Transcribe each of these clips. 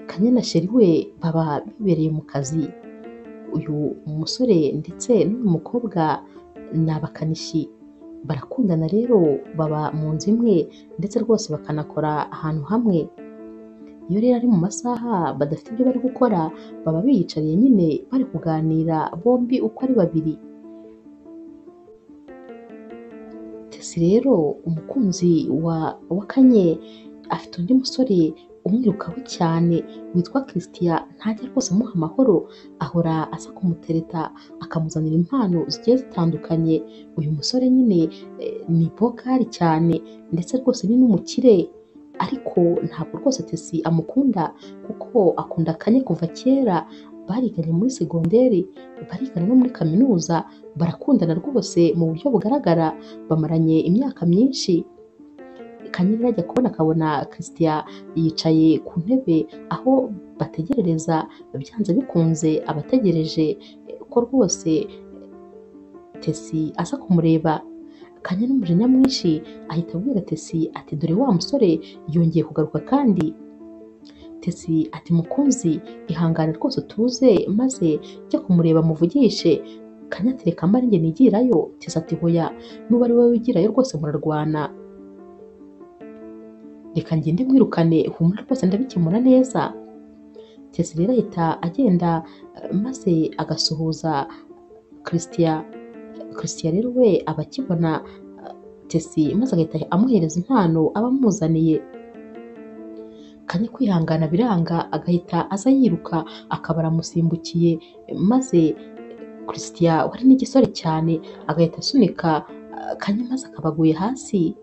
Kanyanana Cherie we baba bibereye mu kazi, uyu musore ndetse n'uyu mukobwa ni abakanishi, barakundana rero baba mu nzu imwe ndetse rwose bakanakora ahantu hamwe, iyo rero ari mu masaha badafite ibyo bari gukora baba biyicariye nyine bari kuganira bombi uko ari babiri. Tesi rero umukunzi wa Kanye afite undi musore umwirukaho cyane witwa Christian ntajya rwose amuha amahoro, ahora aza kumutereta akamuzanira impano zigiye zitandukanye, uyu musore nyine ni bokari cyane ndetse rwose ni n'umukire ariko ntabwo rwose Tesi amukunda kuko akunda Kanye kuva kera, bariganye muri segonderi, barigana no muri kaminuza, barakundana rwose mu buryo bugaragara, bamaranye imyaka myinshi, Kanye rero ajya kubona akabona Christian yicaye ku ntebe aho bategerereza, byanze bikunze aba ategereje ko rwose Tesi aza kumureba, Kanye n'umujinya mwinshi ahita abwira Tesi ati dore wa musore yongeye kugaruka kandi, Tesi ati mukunzi ihangane rwose utuze maze jya kumureba muvugishe, Kanye ati reka mba nanjye nigirayo, Tesi ati hoya nuba ari wowe wigirayo rwose murarwana, reka ngende mwirukane humura rwose ndabikemura neza, Tesi rero ahita agenda maze agasuhuza Christian, Christian rero we aba akibona Tesi maze agahita amuhereza impano aba amuzaniye, Kanye kwihangana biranga agahita aza yiruka akaba aramusimbukiye maze Christian wari n'igisore cyane agahita asunika Kanye maze akaba aguye hasi,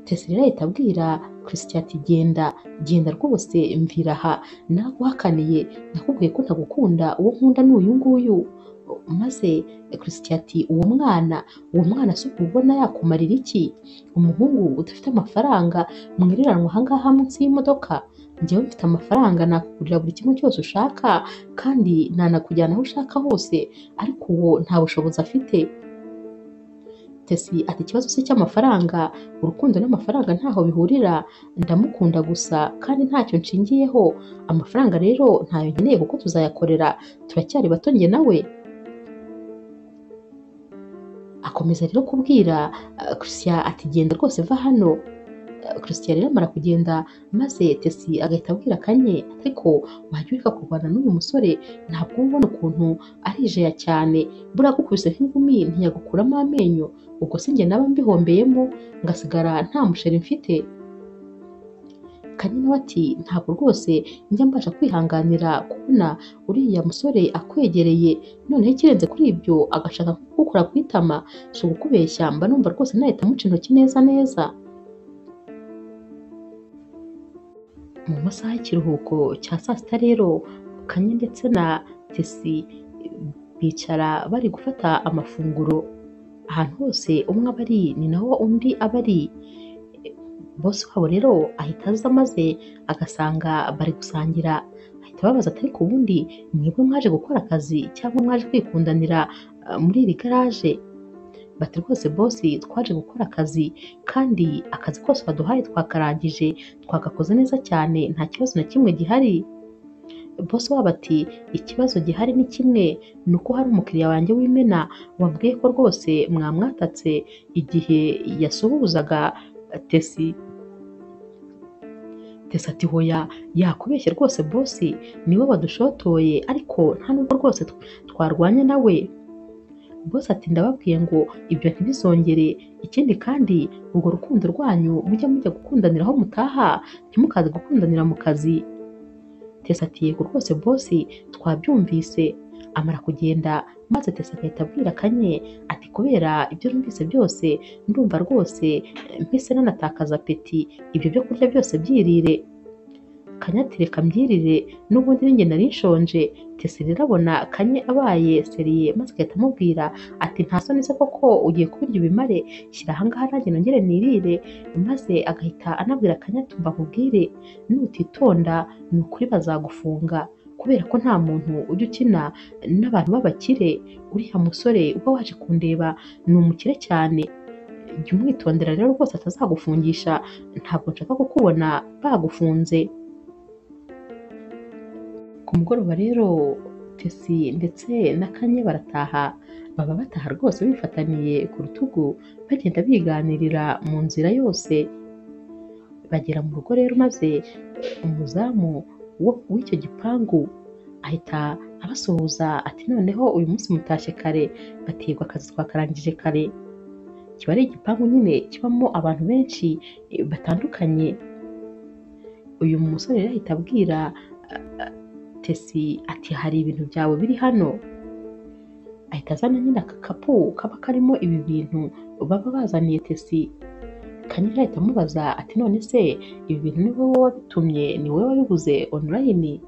Tesi rero ahita abwira Christian ati genda, genda rwose mvira aha naguhakaniye, nakubwiye ko ntagukunda, uwo nkunda ni uyu nguyu, maze Christian ati uwo mwana, uwo mwana si ubona yakumarira iki, umuhungu udafite amafaranga mwiriranywe aha ngaha munsi y'imodoka, njyewe mfite amafaranga nakugurira buri kimwe cyose ushaka kandi nanakujyana aho ushaka hose ariko uwo nta bushobozi afite, Tesi ati ikibazo si icy'amafaranga, urukundo n'amafaranga ntaho bihurira, ndamukunda gusa kandi ntacyo nshingiyeho, amafaranga rero ntayo nkeneye kuko tuzayakorera, turacyari bato njye nawe, akomeza rero kubwira Christian ati genda rwose va hano, Christian rero amara kugenda maze Tesi agahita abwira Kanye ariko wajya ureka kurwana n'uyu musore, ntabwo uba ubona ukuntu arijeya cyane, buriya agukubise nk'ingumi ntiyagukuramo amenyo, ubwo si njye naba mbihombeyemo ngasigara nta musheri mfite, Kanye nawe ati ntabwo rwose njya mbasha kwihanganira kubona uriya musore akwegereye, noneho ikirenze kuri ibyo agashaka kugukora ku itama, si ugukubeshya mba numva rwose nahita amuca intoki neza neza. mu masaha y'ikiruhuko cya saa sita rero Kanye ndetse na Tesi bicara bari gufata amafunguro, ahantu hose umwe aba ari ni naho undi aba ari, bosi wabo rero ahita aza maze agasanga bari gusangira, ahita ababaza ati ariko ubundi mwebwe mwaje gukora akazi cyangwa mwaje kwikundanira muri iri garaje, bati rwose bosi twaje gukora akazi kandi akazi kose baduhaye twakarangije, twagakoze neza cyane nta kibazo na kimwe gihari, bosi wabo ati ikibazo gihari ni kimwe ni uko hari umukiriya wanjye w'imena wambwiye ko rwose mwamwatatse igihe yasuhuzaga Tesi, Tesi ati hoya yakubeshye rwose bosi niwe wadushotoye ariko nta nubwo rwose twarwanye nawe, bose ati ndababwiye ngo ibyo ntibizongere, ikindi kandi urwo rukundo rwanyu mujya mujya gukundanira aho mutaha ntimukaze gukundanira mu kazi, Tesi ati yego rwose bosi twabyumvise, amara kugenda maze Tesi agahita abwira Kanye ati kubera ibyo numvise byose ndumva rwose mpise nanatakaza apeti, ibyo byo kurya byose byirire, Kanye ati reka mbyirire n'ubundi ninjye nari nshonje, Tesi rero abona Kanye abaye seriye maze agahita amubwira ati nta soni se koko ugiye kubirya ubimare, shyira aha ngaha nanjye nongere nirire, maze agahita anabwira Kanye ati umva nkubwire nutitonda ni ukuri bazagufunga kubera ko nta muntu ujya ukina n'abantu b'abakire, uriya musore uba waje kundeba ni umukire cyane, jya umwitondera rero rwose atazagufungisha, ntabwo nshaka kukubona bagufunze. Ku mugoroba rero Pesi ndetse na Kanye barataha, baba bataha rwose bifataniye ku rutugu, bagenda biganirira mu nzira yose, bagera mu rugo rero maze umuzamu wo- w'icyo gipangu ahita abasuhuza ati noneho uyu munsi mutashye kare, bati yego akazi twakarangije kare, kiba ari igipangu nyine kibamo abantu benshi eh, batandukanye, uyu musore rero ahita abwira Tesi ati hari ibintu byawe biri hano, ahita azana nyine agakapu kaba karimo ibi bintu baba bazaniye Tesi, Kanyira ahita amubaza ati none se ibi bintu ni wowe wabitumye ni wowe wabiguze online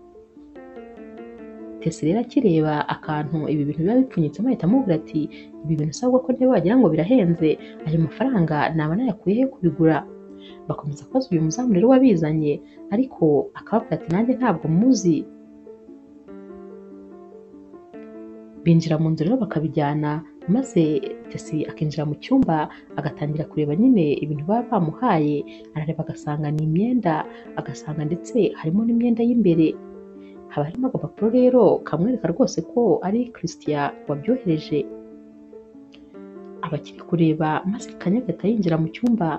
Tesi rero akireba akantu ibi bintu biba bipfunyitsemo ahita amubwira ati ibi bintu usabwa ko niba wagira ngo birahenze ayo mafaranga naba nayakuye he kubigura bakomeza kubaza uyu muzamu rero wabizanye ariko akababwira ati nanjye ntabwo muzi binjira mu nzu rero bakabijyana maze Tesi akinjira mu cyumba agatangira kureba nyine ibintu baba bamuhaye arareba agasanga ni imyenda agasanga ndetse harimo n'imyenda y'imbere haba harimo agapapuro rero kamwereka rwose ko ari Christian wabyohereje abakiri kureba maze Kanye agahita yinjira mu cyumba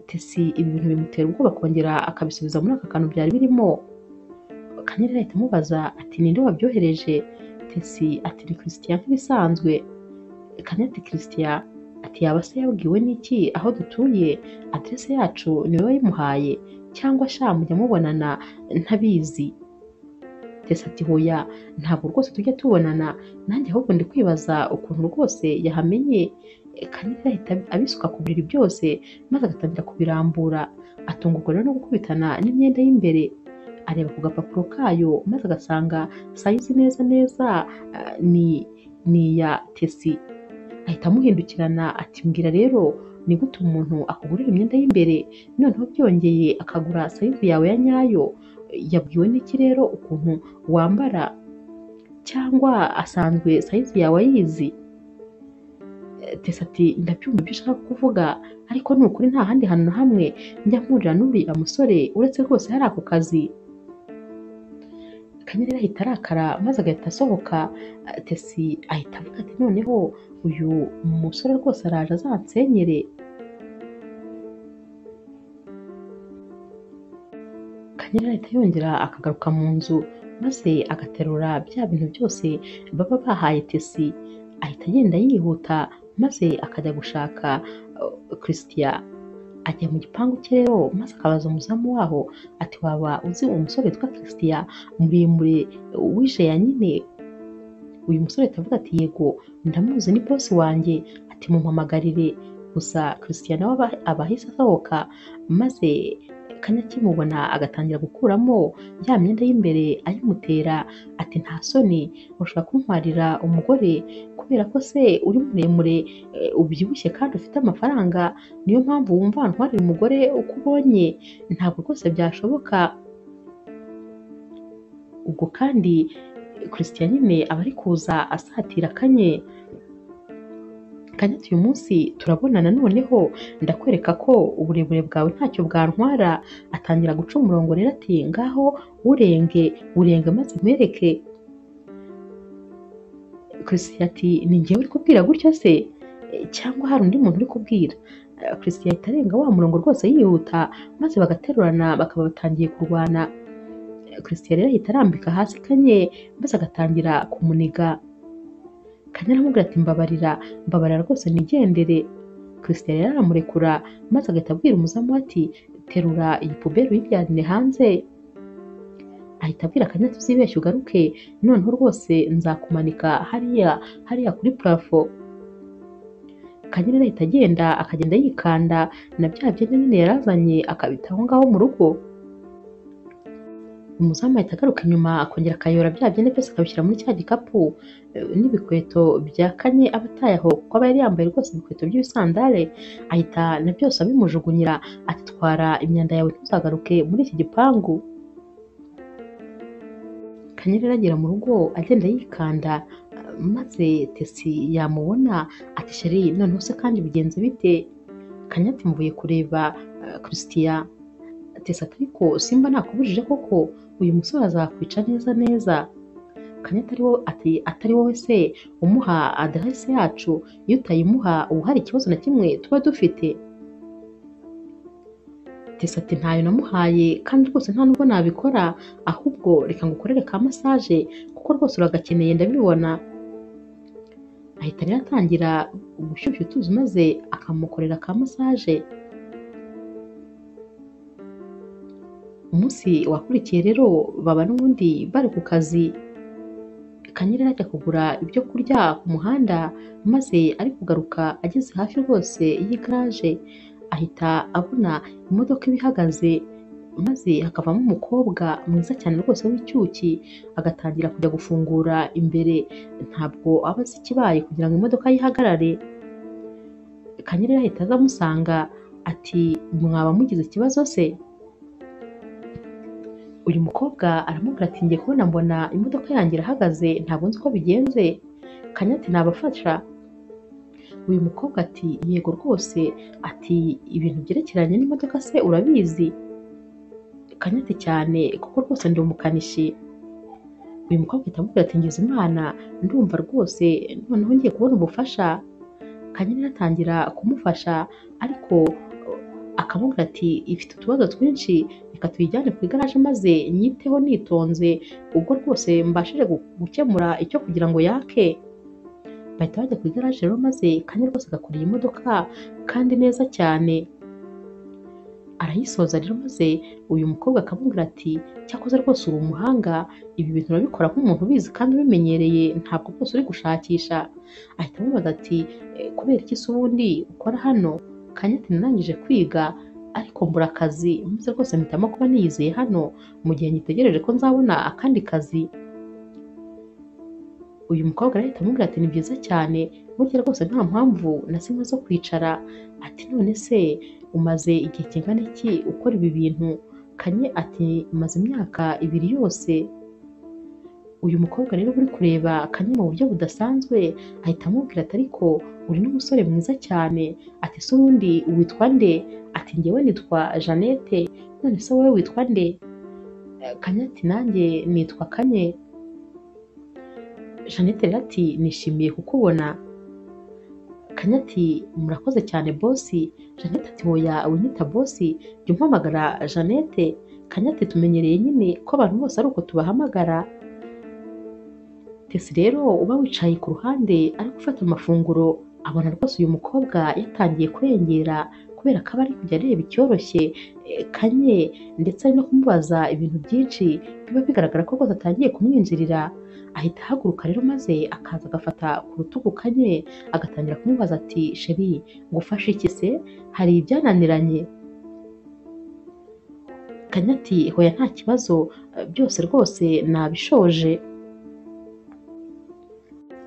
Tesi ibi bintu bimutera ubwoba akongera akabisubiza muri aka kantu byari birimo Kanye rero ahita amubaza ati ninde wabyohereje Tesi ati ni Christian nk'ibisanzwe Kanye ati Christian ati yaba se yabwiwe n'iki aho dutuye adresse yacu ni wowe wayimuhaye cyangwa sha mujya mubonana ntabizi Tesi ati hoya ntabwo rwose tujya tubonana nanjye ahubwo ndi kwibaza ukuntu rwose yahamenye Kanira ahita abisuka ku buriri byose maze agatangira kubirambura atungurwa rero no gukubitana n'imyenda y'imbere areba ku gapapuro kayo maze agasanga sayizi neza neza ah, ni ni iya Tesi ahita amuhindukirana ati mbwira rero ni gute umuntu akugurira imyenda y'imbere noneho byongeye akagura sayizi yawe ya nyayo yabwiwe n'iki rero ukuntu wambara cyangwa asanzwe sayizi yawe ayizi Eh, Tesa ati ndabyumva ibyo ushaka kuvuga ariko ni ukuri nta handi hantu na hamwe njya mpurira n'uriya musore uretse rwose hari ako kazi Kanyari ahita arakara maze agahita asohoka eh, Tesi ahita avuga ati noneho uyu musore rwose araje azansenyere Kanyari ahita yongera akagaruka mu nzu maze agaterura bya bintu byose baba bahaye Tesi ahita agenda yihuta maze akajya gushaka uh, Christian ajya mu gipangu cye rero maze akabaza umuzamu waho ati waba uzi umusore witwa Christian muremure uh, wije ya nyine uyu musore atavuga ati yego ndamuzi ni bosi wanjye ati mumuhamagarire gusa Christian nawe aba- aba ahise asohoka maze kanya akimubona agatangira gukuramo ya myenda y'imbere ayimutera ati nta soni urashobora kuntwarira umugore kubera ko se uri muremure eh, ubyibushye kandi ufite amafaranga niyo mpamvu wumva ntwarira umugore uko ubonye ntabwo rwose byashoboka ubwo kandi Christian nyine aba ari kuza asatira kanye kandi uyu munsi turabonana noneho ndakwereka ko uburebure bwawe ntacyo bwantwara atangira guca umurongo rero ati ngaho urenge urenge maze mpereke Christian ati ni njyewe uri kubwira gutyo se E, cyangwa hari undi muntu uri kubwira Eh, Christian ahita arenga wa murongo rwose yihuta maze bagaterurana bakaba batangiye kurwana Eh, Christian rero ahita arambika hasi kanye maze agatangira kumuniga kanye aramubwira ati mbabarira mbabarira rwose nigendere Christian rero aramurekura maze agahita abwira umuzamu we ati terura iyi puberi uyijyane hanze ahita abwira akanya tuzibeshya ugaruke noneho rwose nzakumanika hariya hariya kuri purafo Kanyarira ahita agenda akagenda yikanda na bya byenda nyine yarazanye akabita aho ngaho mu rugo umuzamu ahita agaruka inyuma akongera akayora bya byenda byose akabishyira muri cya gikapu eh, n'ibikweto bya kanye aba ataye aho kuko aba yari yambaye rwose ibikweto by'ibisandare ahita na byose abimujugunyira atitwara imyanda yawe ntuzagaruke muri iki gipangu Kanyarira agera mu rugo agenda yikanda maze Tesi yamubona ati sheri noneho se kandi bigenze bite Kanya ati mvuye kureba uh, Christian Tesi ati ariko simba nakubujije koko uyu musore azakwica neza neza kanya atari wowe ati atari wowe se umuha aderese yacu iyo utayimuha ubu hari ikibazo na kimwe tuba dufite Tessa ati ntayo namuhaye kandi rwose nta nubwo nabikora ahubwo reka ngukorere ka massage kuko rwose uragakeneye ndabibona ahita rero atangira gushyushya utuzi maze akamukorera ka massage umunsi wakurikiye rero baba n'ubundi bari ku kazi kanyira ajya kugura ibyo kurya ku muhanda maze ari kugaruka ageze hafi rwose y'igaraje ahita abona imodoka ibihagaze maze hakavamo umukobwa mwiza cyane rwose w'icyuki agatangira kujya gufungura imbere ntabwo aba azi ikibaye kugira ngo imodoka yihagarare kanyira ahita aza amusanga ati mwaba mugize ikibazo se uyu mukobwa aramubwira ati ngiye kubona mbona imodoka yanjye irahagaze ntabwo nzi uko bigenze kanyati nabafasha uyu mukobwa ati yego rwose ati ibintu byerekeranye n'imodoka se urabizi kanyati cyane kuko rwose ndi umukanishi uyu mukobwa ahita amubwira ati ngize imana ndumva rwose noneho ngiye kubona ubufasha kanyari atangira kumufasha ariko akamubwira ati ifite utubazo twinshi reka tuyijyane ku igaraje maze nyiteho nitonze ubwo rwose mbashije gukemura icyo kugira ngo yake bahita bajya ku igaraje rero maze kanya rwose agakorera imodoka kandi neza cyane arayisoza rero maze uyu mukobwa akamubwira ati cyakoze rwose uri umuhanga ibi bintu urabikora nk'umuntu ubizi kandi ubimenyereye ntabwo rwose uri gushakisha ahita amubaza ati "Eh, kubera iki se ubundi ukora hano kanyati narangije kwiga ariko mbura akazi maze rwose mpitamo kuba niyizeye hano mu gihe ngitegereje ko nzabona akandi kazi uyu mukobwa arahita amubwira ati ni byiza cyane burya rwose nta mpamvu na zimwe zo kwicara ati none se umaze igihe kingana iki ukora ibi bintu kanye ati maze imyaka ibiri yose uyu mukobwa rero uri kureba kanye mu buryo budasanzwe ahita amubwira ati ariko uri n'umusore mwiza cyane ati se ubundi witwa nde ati ngewe nitwa jeannette none se wowe witwa nde Eh, kanye ati nanjye nitwa kanye jeannette rero ati nishimiye kukubona kanye ati murakoze cyane bosi jeannette ati hoya winyita bosi jya umpamagara jeannette kanye ati tumenyereye nyine ko abantu bose ari uko tubahamagara Tesi rero uba wicaye ku ruhande ari gufata amafunguro abona rwose uyu mukobwa yatangiye kurengera kubera ko aba ari kujya areba icyoroshye eh, kanye ndetse ari no kumubaza ibintu byinshi biba bigaragara ko rwose atangiye kumwinjirira ahita ahaguruka rero maze akaza agafata ku rutugu kanye agatangira kumubaza ati sheri ngufashe iki se hari ibyananiranye kanye ati hoya nta kibazo eh, byose rwose nabishoje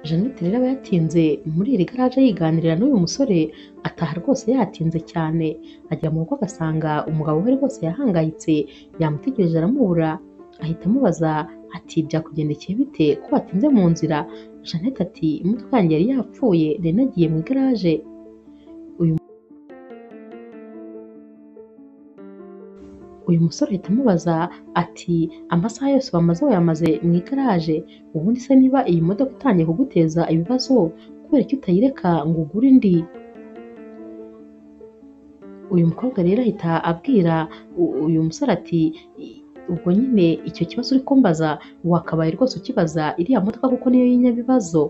Jeannette rero aba yatinze muri iri garaje yiganirira n'uyu musore ataha rwose yatinze cyane agera mu rugo agasanga umugabo we rwose yahangayitse yamutegereje aramubura ahita amubaza ati byakugendekeye bite ko watinze mu nzira Jeannette ati imodoka yanjye yari yapfuye nari nagiye mu igaraje uyu uyu musore ahita amubaza ati amasaha yose bamaze wayamaze mu igaraje ubundi se niba iyi modoka itangiye kuguteza ibibazo kubera ko utayireka ngo ugure indi uyu mukobwa rero ahita abwira u- uyu musore ati "I- ubwo nyine icyo kibazo uri kumbaza wakabaye rwose ukibaza iriya modoka kuko niyo y'inyabibazo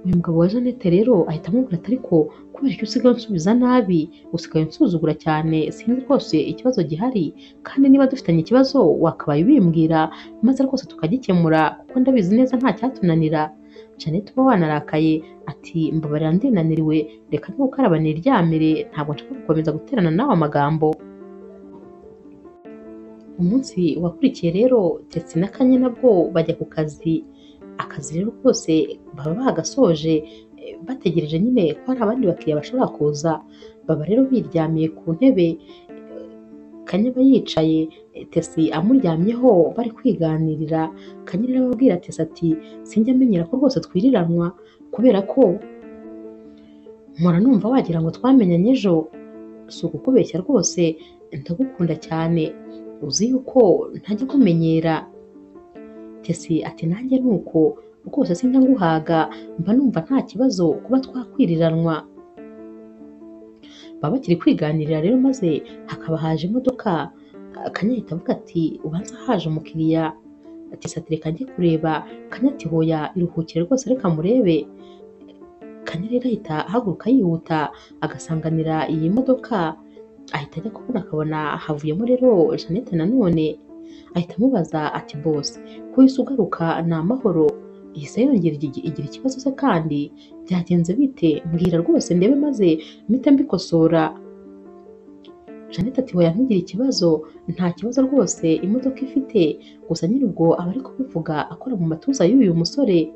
uyu mugabo wa Jeannette rero ahita amubwira ati ariko kubera ko usigaye unsubiza nabi usigaye unsuzugura cyane sinzi rwose ikibazo gihari kandi niba dufitanye ikibazo wakabaye ubimbwira maze rwose tukagikemura kuko ndabizi neza nta cyatunanira Jeannette uba wanarakaye ati mbabarira ndinaniriwe reka n'ukaraba niryamire ntabwo nshaka gukomeza guterana nawe amagambo umunsi wakurikiye rero Tetsi na Kanye nabwo bajya ku kazi akazi rero kose baba bagasoje eh, bategereje nyine ko hari abandi bakiriya bashobora kuza baba rero biryamiye ku ntebe eh, Kanye aba yicaye eh, Tesi amuryamyeho bari kwiganirira Kanye rero ababwira Tesi ati sinjya menyera ko rwose twiriranwa kubera ko mpora numva wagira ngo twamenyanye ejo si ukukubeshya rwose ndagukunda cyane uzi yuko ntajya ukumenyera tesi ati nanjye ni uko rwose sinjya nguhaga mba numva nta kibazo kuba twakwiriranwa baba bakiri kwiganirira rero maze hakaba haje imodoka akanyahita avuga ati ubanza haje umukiriya ati sati reka njye kureba kanya ati hoya iruhukire rwose reka murebe kanya rero ahita ahaguruka yihuta agasanganira iyi modoka ahita ajya kubona akabona havuyemo rero Jeannette nanone ahita amubaza ati boss ko uhise ugaruka ni amahoro ihise yongera igi- igira ikibazo se kandi byagenze bite mbwira rwose ndebe maze mpite mbikosora Jeannette ati hoya ntugire ikibazo nta kibazo rwose imodoka ifite gusa nyirubwo aba ari kubivuga akora mu matuza y'uyu musore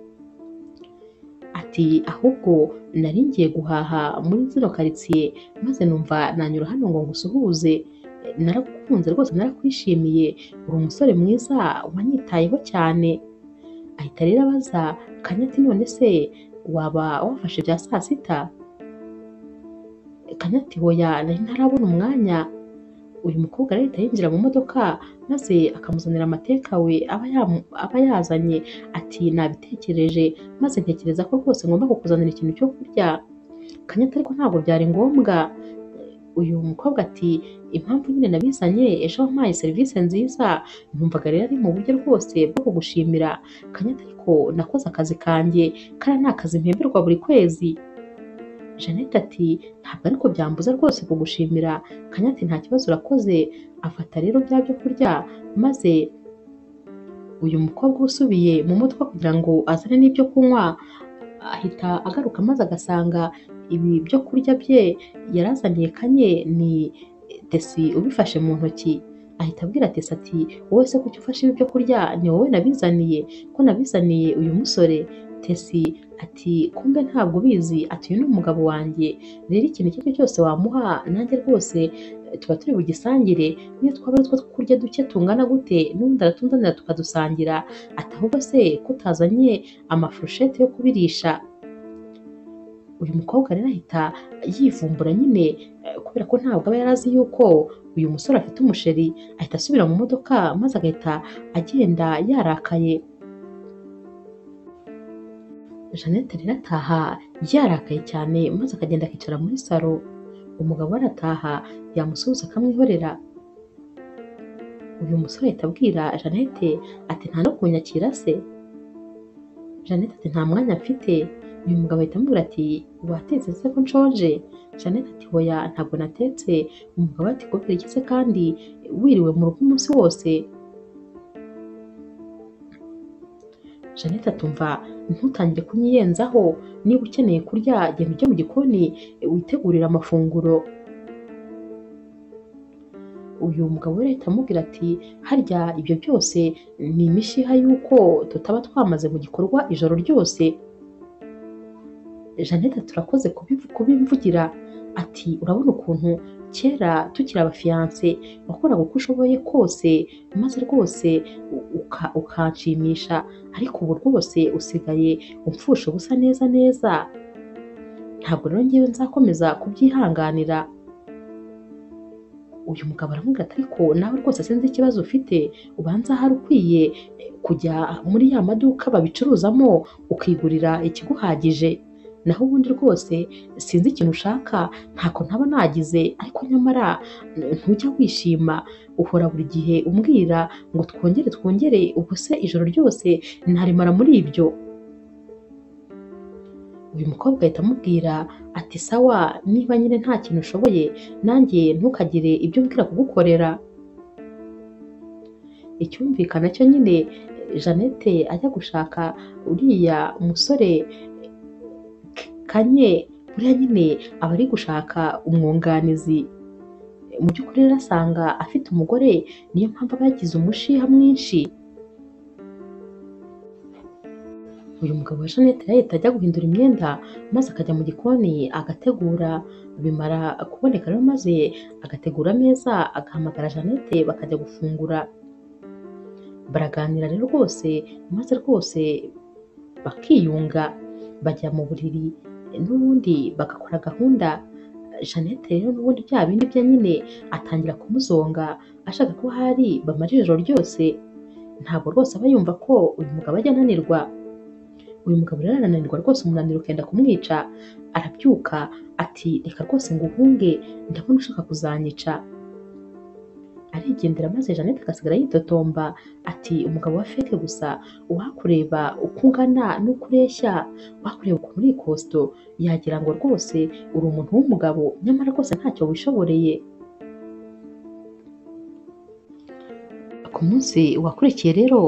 ati ahubwo nari ngiye guhaha muri zino karitsiye maze numva nanyura hano ngo ngusuhuze naragukunze rwose narakwishimiye uri umusore mwiza wanyitayeho cyane ahita rero abaza kanya ati none se waba wafashe bya saa sita kanya ati hoya nari ntarabona umwanya uyu mukobwa rero ahita yinjira mu modoka maze akamuzanira amateka we aba yamu- aba yazanye ati nabitekereje maze ntekereza ko rwose ngomba kukuzanira ikintu cyo kurya kanyata ariko ntabwo byari ngombwa uyu mukobwa ati impamvu nyine nabizanye ejo wampaye serivisi nziza numvaga rero ari mu buryo rwose bwo kugushimira kanyata ariko nakoze akazi kanjye kariya ni akazi mpemberwa buri kwezi Jeannette ati ntabwo ariko byambuza rwose kugushimira kanyata ati, nta kibazo urakoze afata rero bya byo kurya maze uyu mukobwa usubiye mu modoka kugira ngo azane n'ibyo kunywa ahita agaruka maze agasanga ibi byo kurya bye yarazaniye kanye ni tesi ubifashe mu ntoki ahita abwira tesi ati wowe se kuki ufashe ibi byo kurya ni wowe nabizaniye ko nabizaniye uyu musore tesi ati kumbe ntabwo ubizi ati uyu ni umugabo wanjye rero ikintu icyo ari cyo cyose wamuha nanjye rwose tuba turi bugisangire niyo twaba ari two kurya duke tungana gute n'ubundi aratunzanira tukadusangira ati ahubwo se ko utazanye amafurushete yo kubirisha uyu mukobwa rero ahita yivumbura nyine eh, kubera ko ntabwo aba yarazi yuko uyu musore afite umusheri ahita asubira mu modoka maze agahita agenda yarakaye Jeannette rero ataha yarakaye cyane maze akagenda akicara muri salo umugabo we arataha yamusuhuza akamwihorera uyu musore ahita abwira Jeannette ati nta no kunyakira se Jeannette ati nta mwanya mfite uyu mugabo ahita amubwira ati watetse se ko nshonje Jeannette ati hoya ntabwo natetse umugabo ati kubera iki se kandi wiriwe mu rugo umunsi wose Jeannette atumva ntutangire kunyiyenzaho niba ukeneye kurya genda ujye mu gikoni witegurire amafunguro uyu mugabo we leta amubwira ati harya ibyo byose ni imishiha y'uko tutaba twamaze mu gikorwa ijoro ryose Jeannette turakoze kubivu- kubimvugira ati urabona ukuntu kera tukiri abafiyanse wakoraga uko ushoboye kose maze rwose u- uka- ukanshimisha ariko ubu rwose usigaye umfusha ubusa neza neza ntabwo rero ngewe nzakomeza kubyihanganira uyu mugabo aramubwira ati ariko nawe rwose sinzi ikibazo ufite ubanza hari ukwiye eh, kujya muri ya maduka babicuruzamo ukigurira ikiguhagije naho ubundi rwose sinzi ikintu ushaka ntako ntaba nagize ariko nyamara n- ntujya wishima uhora buri gihe umbwira ngo twongere twongere ubwo se ijoro ryose ntarimara muri ibyo uyu mukobwa ahita amubwira ati sawa niba nyine nta kintu ushoboye nanjye ntukagire ibyo umbwira kugukorera icyumvikana cyo nyine Jeannette ajya gushaka uriya musore kanye buriya nyine aba ari gushaka umwunganizi mu by'ukuri rero asanga afite umugore niyo mpamvu aba yagize umushiha mwinshi uyu mugabo wa Jeannette rero ahita ajya guhindura imyenda maze akajya mu gikoni agategura bimara kuboneka rero maze agategura ameza agahamagara Jeannette bakajya gufungura baraganira rero rwose maze rwose bakiyunga bajya mu buriri n'ubundi bagakora gahunda Jeannette rero n'ubundi bya bindi bye nyine atangira kumuzonga ashaka ko hari bamara ijoro ryose ntabwo rwose aba yumva ko uyu mugabo ajya ananirwa uyu mugabo rero arananirwa rwose umunaniro ukenda kumwica arabyuka ati reka rwose nguhunge ndabona ushaka kuzanyica arigendera maze jeannette agasigara yitotomba ati umugabo wa feke gusa uwakureba uko ungana n'uko ureshya wakureba ukuntu uri ikosito yagira ngo rwose uri umuntu w'umugabo nyamara rwose ntacyo wishoboreye ku munsi wakurikiye rero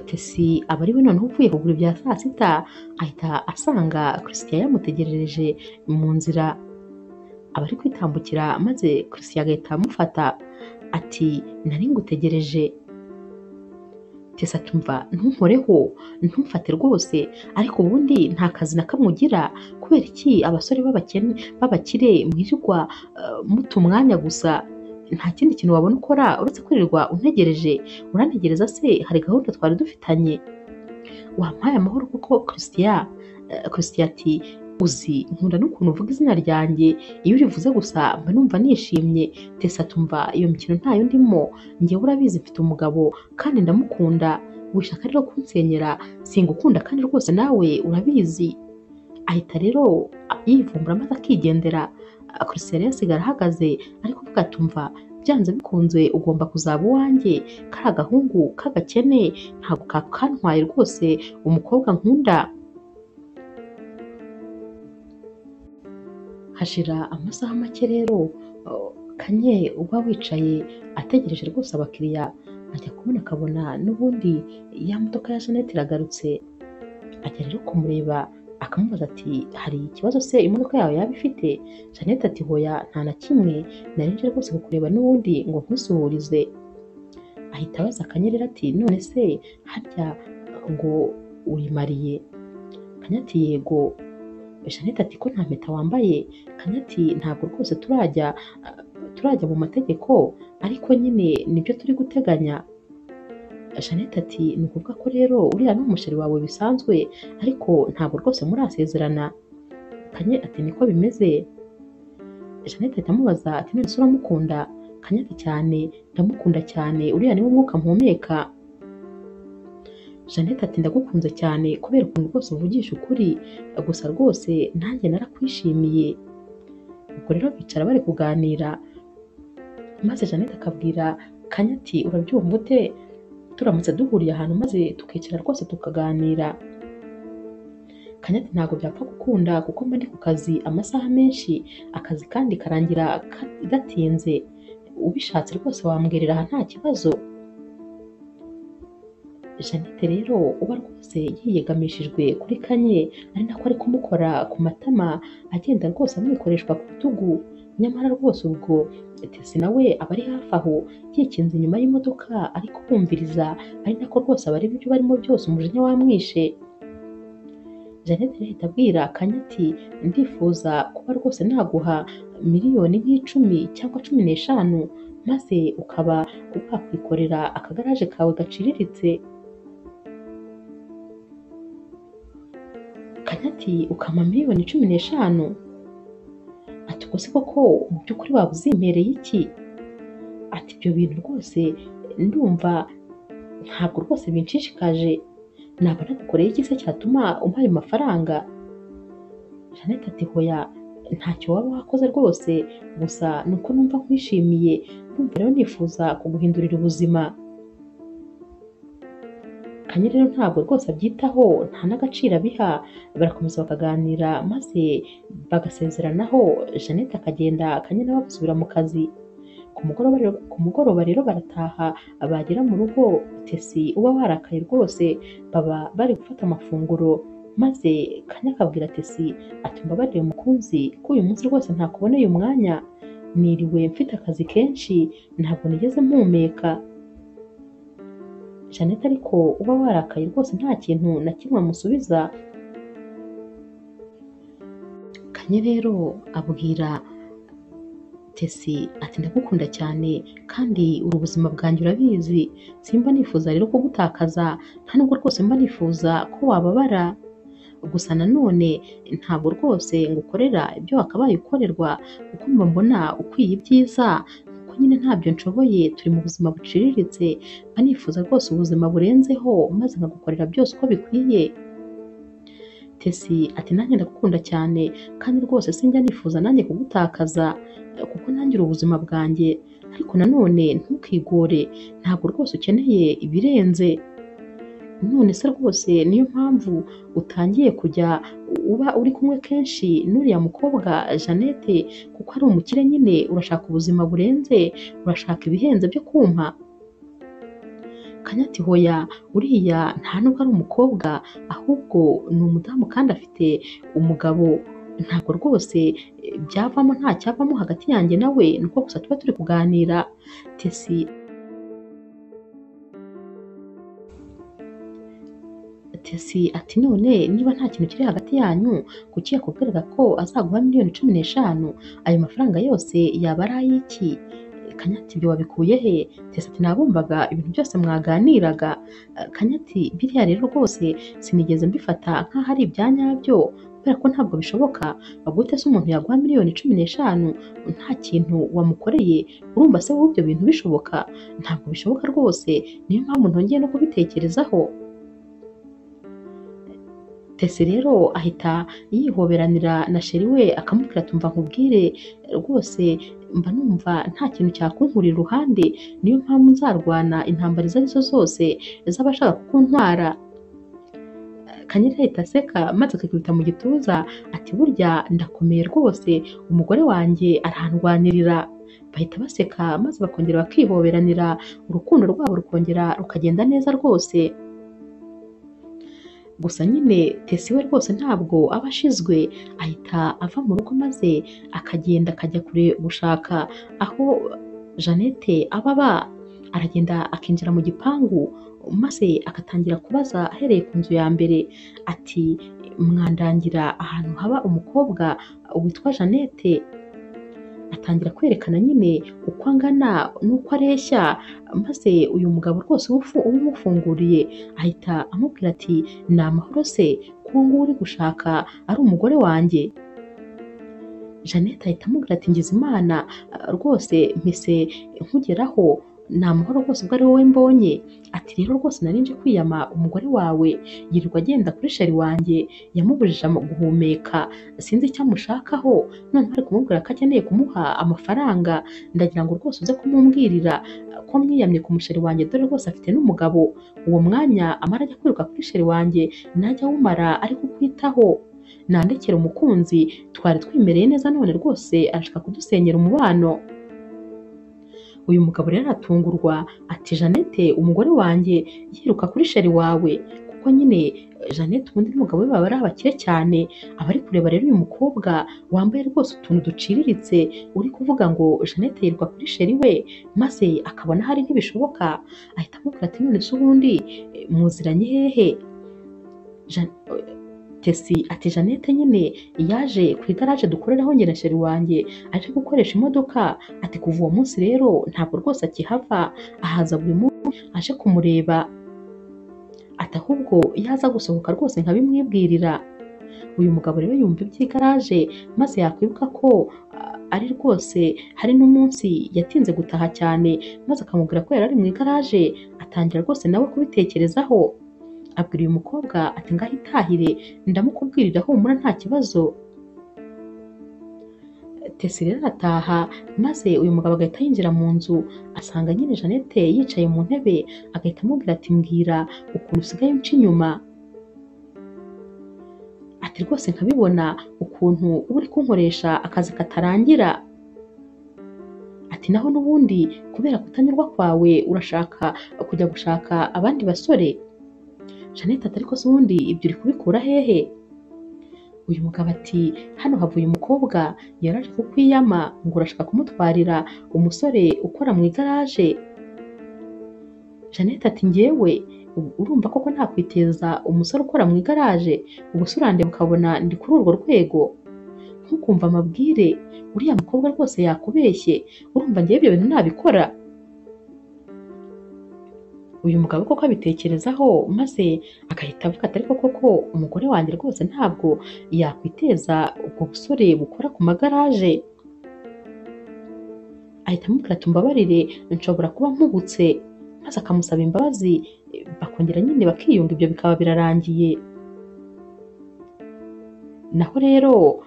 tesi aba ari we noneho uvuye kugura ibya saa sita ahita asanga christian yamutegerereje mu nzira aba ari kwitambukira maze christian agahita amufata ati nari ngutegereje tesi atumva ntunkoreho ntumfate rwose ariko ubundi nta kazi na kamwe ugira kubera iki abasore b'abakene- b'abakire mwirirwa eh, muta umwanya gusa nta kindi kintu wabona ukora uretse kwirirwa untegereje urantegereza se hari gahunda twari dufitanye wampaye amahoro kuko christian eh, christian ati uzi nkunda n'ukuntu uvuga izina ryanjye iyo urivuze gusa mba numva nishimye tesa tumva iyo mikino ntayo ndimo njyewe urabizi mfite umugabo kandi ndamukunda wishaka rero kunsenyera singukunda kandi rwose nawe urabizi ahita rero yivumbura maze akigendera christian rero asigara ahagaze ariko avuga atumva byanze bikunze ugomba kuzaba uwanjye kari agahungu k'agakene ntabwo kakantwaye rwose umukobwa nkunda hashira amasaha make rero uh, kanye uba wicaye ategereje rwose abakiriya ajya kubona akabona n'ubundi ya modoka ya jeannette iragarutse ajya rero kumureba akamubaza ati hari ikibazo se imodoka yawe yaba ifite jeannette ati hoya nta na kimwe nari nje rwose kukureba n'ubundi ngo nkusuhurize ahita abaza akanyerera ati none se harya ngo uyimariye kanya ati yego jeannette ati ko nta mpeta wambaye kanya ati ntabwo rwose turajya ah, turajya mu mategeko ariko nyine nibyo turi guteganya jeannette ati ni ukuvuga ko rero uriya ni umusheri wawe bisanzwe ariko ntabwo rwose murasezerana kanye ati niko bimeze jeannette ahita amubaza ati none se uramukunda kanya ati cyane ndamukunda cyane uriya niwe mwuka mpumeka jeannette ati ndagukunze cyane kubera ukuntu rwose uvugisha ukuri gusa rwose nanjye narakwishimiye ubwo rero bicara bari kuganira maze jeannette akabwira kanya ati urabyumva ute turamutse duhuriye ahantu maze tukicara rwose tukaganira kanya ati ntabwo byapfa gukunda kuko mba ndi ku kazi amasaha menshi akazi kandi karangira ka- gatinze ubishatse rwose wambwirira aha nta kibazo jeannette rero uba rwose yiyegamishijwe kuri kanye ari nako ari kumukora ku matama agenda rwose amwikoreshwa ku rutugu nyamara rwose ubwo tesi nawe aba ari hafi aho yikinze inyuma y'imodoka ariko kumviriza ari nako rwose aba ari byo barimo byose umujinya wamwishe jeannette rero ahita abwira kanya ati ndifuza kuba rwose naguha miliyoni nk'icumi cyangwa cumi n'eshanu maze ukaba wakwikorera akagaraje kawe gaciriritse kanyati ukama miliyoni cumi n'eshanu ati ubwo se koko mu by'ukuri waba uzimpereye iki ati ibyo bintu rwose ndumva ntabwo rwose binshishikaje naba nagukoreye iki se cyatuma umpaye amafaranga jeannette ati hoya ntacyo waba wakoze rwose gusa ni uko numva nkwishimiye ndumva rero nifuza kuguhindurira ubuzima kanye rero ntabwo rwose abyitaho nta n'agaciro abiha barakomeza bakaganira maze bagasezeranaho jeannette akagenda kanye nawe agasubira mu kazi ku mugoroba rero- ku mugoroba rero barataha bagera mu rugo tesi uba warakaye rwose baba bari gufata amafunguro maze kanya akabwira tesi ati mbabarire mukunzi ko uyu munsi rwose ntakuboneye umwanya niriwe mfite akazi kenshi ntabwo nigeze mpumeka jeannette ariko uba warakaye rwose nta kintu na kimwe amusubiza kanye rero abwira tesi ati ndagukunda cyane kandi uri ubuzima bwanjye urabizi simba nifuza rero kugutakaza nta nubwo rwose mba nifuza ko wababara gusa nanone ntabwo rwose ngukorera ibyo wakabaye ukorerwa kuko mba mbona ukwiye ibyiza kuko nyine ntabyo nshoboye turi mu buzima buciriritse mba nifuza rwose ubuzima burenzeho maze nkagukorera byose uko bikwiye Tesi ati nanjye ndagukunda cyane kandi rwose sinjya nifuza nanjye kugutakaza kuko nanjye uri ubuzima bwanjye ariko nanone ntukigore ntabwo rwose ukeneye ibirenze none se rwose niyo mpamvu utangiye kujya uba uri kumwe kenshi n'uriya mukobwa Jeannette kuko ari umukire nyine urashaka ubuzima burenze urashaka ibihenze byo kumpa Kanyati hoya uriya nta nubwo ari umukobwa ahubwo ni umudamu kandi afite umugabo ntabwo rwose byavamo nta cyavamo hagati yanjye nawe ni uko gusa tuba turi kuganira tesi tesi ati none niba nta kintu kiri hagati yanyu kuki yakubwiraga ko azaguha miliyoni cumi n'eshanu ayo mafaranga yose yaba ari ay'iki kanyati ibyo wabikuye he tesi ati nabumvaga ibintu byose mwaganiraga kanyati biriya rero rwose sinigeze mbifata nk'aho ari ibyanyabyo kubera ko ntabwo bishoboka gute se umuntu yaguha miliyoni cumi n'eshanu nta kintu wamukoreye urumva se wowe ibyo bintu bishoboka ntabwo bishoboka rwose niyo mpamvu ntongeye no kubitekerezaho tesi rero ahita yihoberanira na sheri we akamubwira ati umva nkubwire rwose mba numva nta kintu cyakunkura iruhande niyo mpamvu nzarwana intambara izo ari zo zose z'abashaka kukuntwara kanyari ahita aseka maze akakubita mu gituza ati burya ndakomeye rwose umugore wanjye arandwanirira bahita baseka maze bakongera bakihoberanira urukundo rwabo rukongera rukagenda neza rwose gusa nyine tesi we rwose ntabwo aba ashizwe ahita ava mu rugo maze akagenda akajya kure gushaka aho jeannette aba aba aragenda akinjira mu gipangu maze agatangira kubaza ahereye ku nzu ya mbere ati mwandangira ahantu haba umukobwa witwa jeannette atangira kwerekana nyine uko angana n'uko areshya maze uyu mugabo rwose ubumufunguriye ahita amubwira ati ni amahoro se kuko nguwo uri gushaka ari umugore wanjye jeannette ahita amubwira ati ngize imana rwose mpise nkugeraho ni amahoro rwose ubwo ari wowe mbonye ati rero rwose nari nje kwiyama umugore wawe yirirwa agenda kuri sheri wanjye yamubujije guhumeka sinzi icyo amushakaho noneho ari kumubwira ko akeneye kumuha amafaranga ndagira ngo rwose uze kumumbwirira ko mwiyamye ku musheri wanjye dore rwose afite n'umugabo uwo mwanya amara ajya kwiruka kuri sheri wanjye najya awumara ari kukwitaho nandekera umukunzi twari twimereye neza none rwose arashaka kudusenyera umubano uyu mugabo rero aratungurwa ati jeannette umugore wanjye yiruka kuri sheri wawe kuko nyine jeannette ubundi n'umugabo we baba ari abakire cyane aba ari kureba rero uyu mukobwa wambaye rwose utuntu duciriritse uri kuvuga ngo jeannette yiruka kuri sheri we maze akabona hari ntibishoboka ahita amubwira ati none se ubundi muziranye hehe tesi ati jeannette nyine yaje ku igaraje dukoreraho njye na sheri wanjye aje gukoresha imodoka ati kuva uwo munsi rero ntabwo rwose akihava ahaza buri munsi aje kumureba ati ahubwo iyo aza gusohoka rwose nkabimwibwirira uyu mugabo rero yumva iby'igaraje maze yakwibuka ko ari rwose hari n'umunsi yatinze gutaha cyane maze akamubwira ko yari ari mu igaraje atangira rwose nawe kubitekerezaho abwira uyu mukobwa ati ngaho itahire ndamukubwirira humura nta kibazo tesi rero arataha maze uyu mugabo agahita yinjira mu nzu asanga nyine jeannette yicaye mu ntebe agahita amubwira ati mbwira ukuntu usigaye unca inyuma ati rwose nkabibona ukuntu uba uri kunkoresha akazi katarangira ati naho n'ubundi kubera kutanyurwa kwawe urashaka kujya gushaka abandi basore jeannette ati ariko se ubundi ibyo uri kubikura hehe uyu mugabo ati hano havuye umukobwa yaraje kukwiyama ngo urashaka kumutwarira umusore ukora mu igaraje jeannette ati ngewe urumva koko nakwiteza umusore ukora mu igaraje ubusurande bukabona ndi kuri urwo rwego ntukumva amabwire uriya mukobwa rwose yakubeshye urumva ngewe ibyo bintu nabikora uyu mugabo koko abitekerezaho maze agahita avuga ati ariko koko umugore wanjye rwose ntabwo yakwiteza ubwo busore bukora ku magaraje ahita amubwira ati mbabarire nshobora kuba mpubutse maze akamusaba imbabazi bakongera nyine bakiyunga ibyo bikaba birarangiye naho rero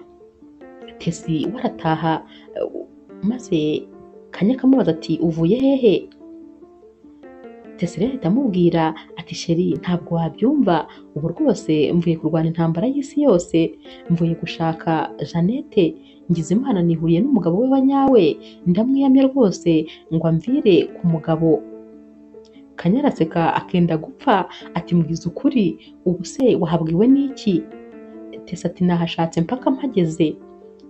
tesi we arataha maze kanya akamubaza ati uvuye hehe tesi rero ahita amubwira ati sheri ntabwo wabyumva ubu rwose mvuye kurwana intambara y'isi yose mvuye gushaka jeannette ngize imana nihuriye n'umugabo we wa nyawe ndamwiyamye rwose ngo amvire ku mugabo kanya araseka akenda gupfa ati mubwiza ukuri ubu se wahabwiwe n'iki tesi ati nahashatse mpaka mpageze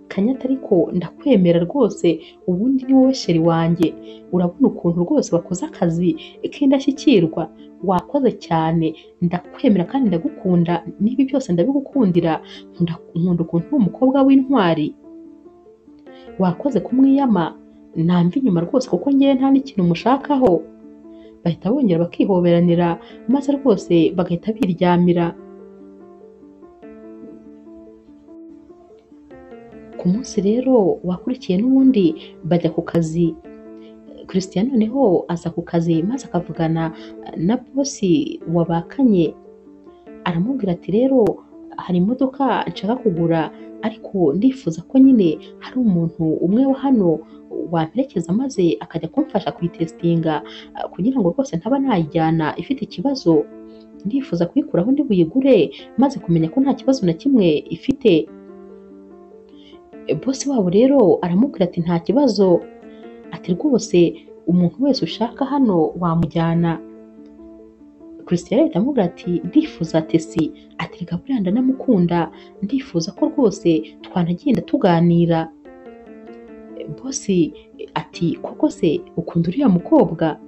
kanyata ariko ndakwemera rwose ubundi ni wowe sheri wanjye urabona ukuntu rwose wakoze akazi k'indashyikirwa wakoze cyane ndakwemera kandi ndagukunda n'ibi byose ndabigukundira nkunda nkunda ukuntu uri umukobwa w'intwari wakoze kumwiyama namva inyuma rwose kuko ngewe nta n'ikintu mushakaho bahita bongera bakihoberanira maze rwose bagahita biryamira ku munsi rero wakurikiye n'ubundi bajya ku kazi christian noneho aza ku kazi maze akavugana na bosi wabakanye aramubwira ati rero hari imodoka nshaka kugura ariko ndifuza ko nyine hari umuntu umwe wa hano wamperekeza maze akajya kumfasha kuyitesitinga kugira ngo rwose ntaba nayijyana ifite ikibazo ndifuza kuyikuraho ndi buyigure maze kumenya ko nta kibazo na kimwe ifite bosi wabo rero aramubwira ati nta kibazo ati rwose umuntu wese ushaka hano wamujyana christian ahita amubwira ati ndifuza tesi ati reka buriya ndanamukunda ndifuza ko rwose twanagenda tuganira bosi ati koko se ukunda uriya mukobwa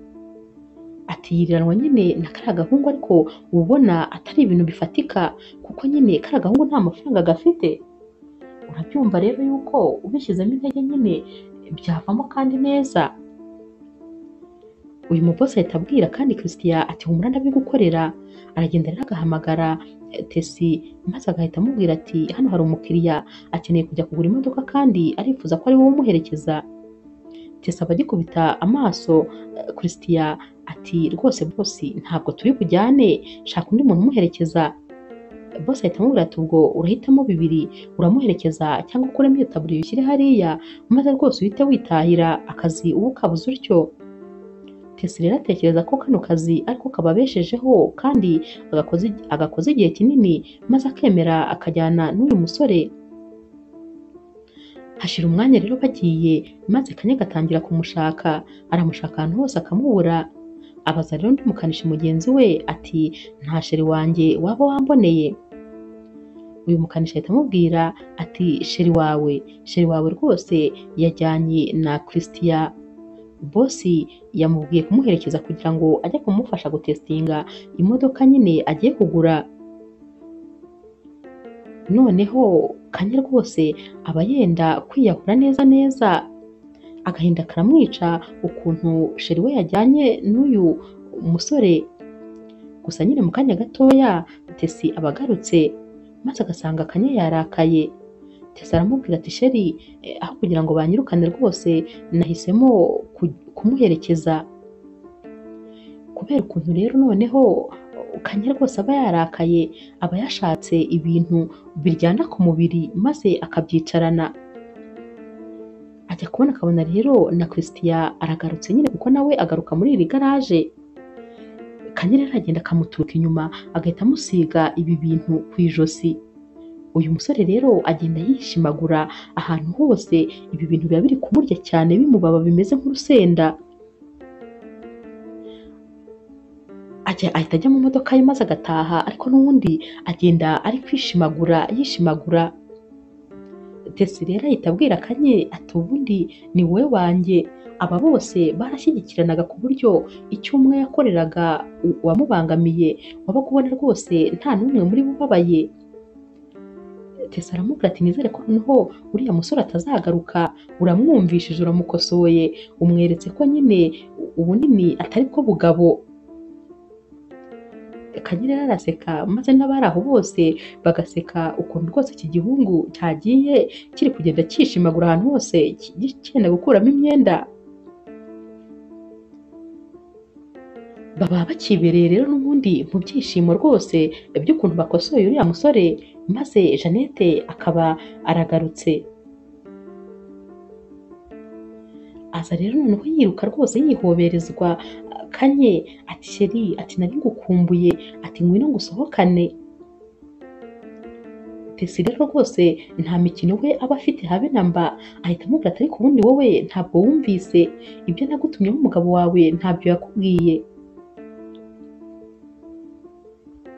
ati yiriranwa nyine na kariya gahungu ariko ubona atari ibintu bifatika kuko nyine kariya gahungu nta mafaranga gafite urabyumva rero yuko ubishyizemo intege nyine byavamo kandi neza uyu mubosi ahita abwira kandi christian ati humura ndabigukorera aragenda rero agahamagara tesi maze agahita amubwira ati hano hari umukiriya akeneye kujya kugura imodoka kandi arifuza ko ari wowe umuherekeza tesi aba agikubita amaso christian ati rwose bosi ntabwo turi bujyane shaka undi muntu umuherekeza bose ahita amubwira ati ubwo urahitamo bibiri uramuherekeza cyangwa ukuremo iyo taburiya ushyire hariya maze rwose uhite witahira akazi uba ukabuze utyo tesi rero atekereza ko kano kazi ariko kababeshejeho kandi agakoze igihe kinini maze akemera akajyana n'uyu musore hashira umwanya rero bagiye maze kanya gatangira kumushaka aramushaka ahantu hose akamubura abaza rero undi mukanishi mugenzi we ati nta sheri wanjye waba wamboneye uyu mukanishi ahita amubwira ati sheri wawe sheri wawe rwose yajyanye na christiya bosi yamubwiye kumuherekeza kugira ngo ajye kumufasha gutesitinga imodoka nyine agiye kugura noneho kanya rwose aba yenda kwiyahura neza neza agahinda karamwica ukuntu sheri we yajyanye n'uyu musore gusa nyine mu kanya gatoya tesi aba agarutse maze agasanga akanya yarakaye tesi aramubwira ati sheri aho kugira ngo banyirukane rwose nahisemo kumuherekeza kubera ukuntu rero noneho kanya rwose aba yarakaye aba yashatse ibintu biryana ku mubiri maze akabyicarana ajya kubona akabona rero na christian aragarutse nyine kuko nawe agaruka muri iri garaje kanya rero aragenda akamuturuka inyuma agahita amusiga ibi bintu ku ijosi uyu musore rero agenda yishimagura ahantu hose ibi bintu biba biri kumurya cyane bimubaba bimeze nk'urusenda ahita ajya mu modoka ye maze agataha ariko n'ubundi agenda ari kwishimagura yishimagura tesi rero ahita abwira kanye ati ubundi ni wowe wanjye aba bose barashyigikiranaga ku buryo icyo umwe yakoreraga uwamubangamiye waba kubona rwose nta n'umwe muri bo ubabaye tesi aramubwira ati nizere ko noneho uriya musore atazagaruka uramwumvishije uramukosoye umweretse ko nyine ubunini atari bwo bugabo Kagere yaraseka maze n'abari aho bose bagaseka ukuntu rwose iki gihungu cyagiye kiri kugenda cyishimagura ahantu hose ki- cyenda gukuramo imyenda baba bakibereye rero n'ubundi mu byishimo rwose by'ukuntu bakosoye uriya musore maze jeannette akaba aragarutse aza rero noneho yiruka rwose yihoberezwa kanye ati sheri ati nari ngukumbuye ati ngwino ngusohokane tesi rero rwose nta mikino we aba afite habe na mba ahita amubwira ati ariko ubundi wowe ntabwo wumvise ibyo nagutumyeho umugabo wawe ntabyo yakubwiye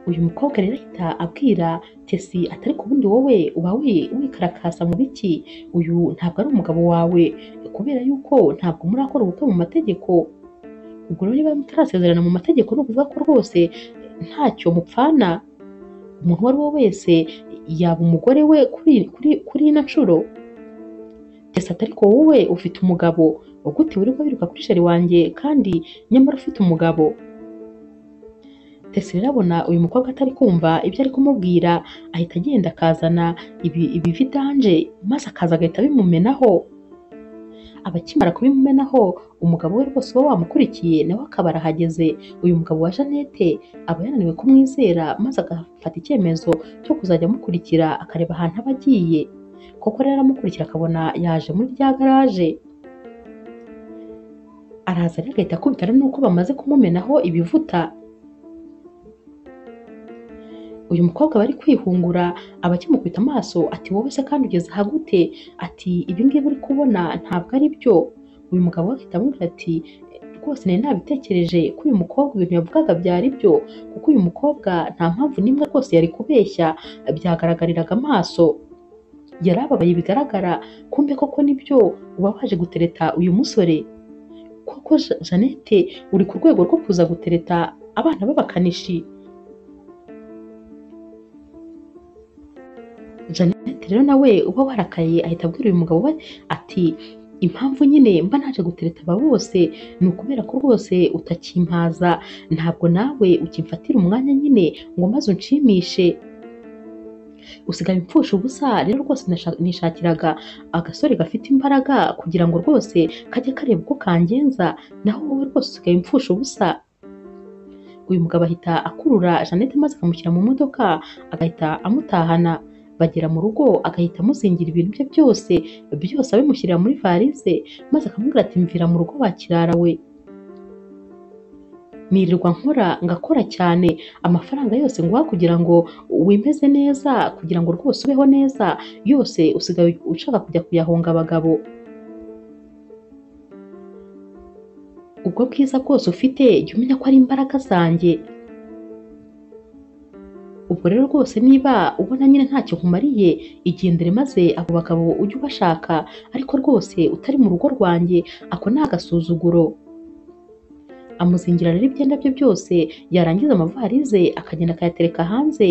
uyu mukobwa rero ahita abwira tesi ati ariko ubundi wowe uba wi- wikarakasa mu biki uyu ntabwo ari umugabo wawe kubera yuko ntabwo murakora ubukwe mu mategeko ubwo rero niba mutarasezerana mu mategeko ni ukuvuga ko rwose ntacyo mupfana umuntu uwo ari we wese yaba umugore we kuri kuri kuri ino nshuro tesi ati ariko wowe ufite umugabo gute wirirwa wiruka kuri sheri wanjye kandi nyamara ufite umugabo tesi rero abona uyu mukobwa atari kumva ibyo ari kumubwira ahita agenda akazana ibi- ibividanje maze akaza agahita abimumenaho abakimara kubimumenaho umugabo we rwose uba wamukurikiye nawe akaba arahageze uyu mugabo wa jeannette aba yananiwe kumwizera maze agafata icyemezo cyo kuzajya amukurikira akareba ahantu aba agiye koko rero aramukurikira akabona yaje muri rya garaje araza rero agahita akubita rero nuko bamaze kumumenaho ibivuta uyu mukobwa bari kwihungura aba akimukubita amaso ati wowe se kandi ugeze aha gute ati ibi ngibi uri kubona ntabwo ari byo uyu mugabo we ahita amubwira ati rwose nari nabitekereje ko uyu mukobwa ibintu yavugaga byari byo kuko uyu mukobwa nta mpamvu n'imwe rwose yari kubeshya byagaragariraga amaso yari ababaye bigaragara kumbe koko nibyo uba waje gutereta uyu musore koko Je- jeannette uri ku rwego rwo kuza gutereta abana b'abakanishi Jeannette rero nawe uba warakaye ahita abwira uyu mugabo we ati impamvu nyine mba naje gutereta aba bose ni ukubera ko rwose utakimpaza ntabwo nawe ukimfatira umwanya nyine ngo maze unshimishe usigaye impfusha ubusa rero rwose nasha- nishakiraga agasore gafite imbaraga kugira ngo rwose kajye kareba uko kangenza naho wowe rwose usigaye impfusha ubusa uyu mugabo ahita akurura jeannette maze akamushyira mu modoka agahita amutahana bagera mu rugo agahita amuzingira ibintu bye byose byose abimushyirira muri varize maze akamubwira ati mvira mu rugo wa kirara we nirirwa nkora ngakora cyane amafaranga yose nguha kugira ngo wimeze neza kugira ngo rwose ubeho neza yose usigaye ushaka kujya kuyahonga abagabo ubwo bwiza bwose ufite jya umenya ko ari imbaraga zanjye ubwo rero rwose niba ubona nyine ntacyo nkumariye igendere maze abo bagabo ujye ubashaka ariko rwose utari mu rugo rwanjye ako ni agasuzuguro amuzingira rero ibyenda bye byose yarangiza amavarize akagenda akayatereka hanze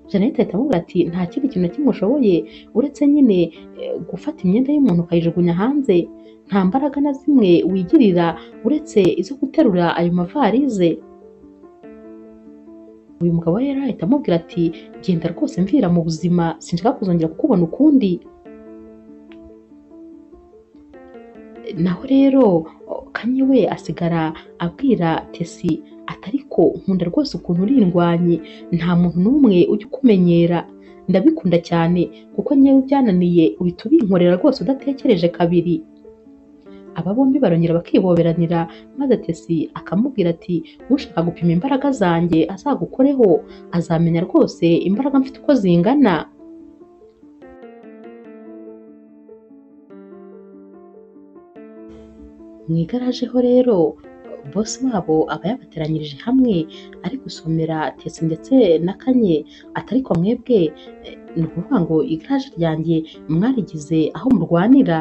jeannette ahita amubwira ati nta kindi kintu na kimwe ushoboye uretse nyine eh, gufata imyenda y'umuntu ukayijugunya hanze nta mbaraga na zimwe wigirira uretse izo guterura ayo mavarize uyu mugabo we rero ahita amubwira ati genda rwose mvira mu buzima sinshaka kuzongera kukubona ukundi naho rero kanye we asigara abwira tesi ati ariko nkunda rwose ukuntu uri indwanyi nta muntu n'umwe ujya ukumenyera ndabikunda cyane kuko nyewe byananiye uhita ubinkorera rwose udatekereje kabiri aba bombi barongera bakiboberanira maze tesi akamubwira ati ushaka gupima imbaraga zanjye azagukoreho azamenya rwose imbaraga mfite uko zingana mu igaraje ho rero bosi wabo aba yabateranyirije hamwe ari gusomera tesi ndetse na kanye atariko mwebwe eh, ni ukuvuga ngo igaraje ryanjye mwarigize aho murwanira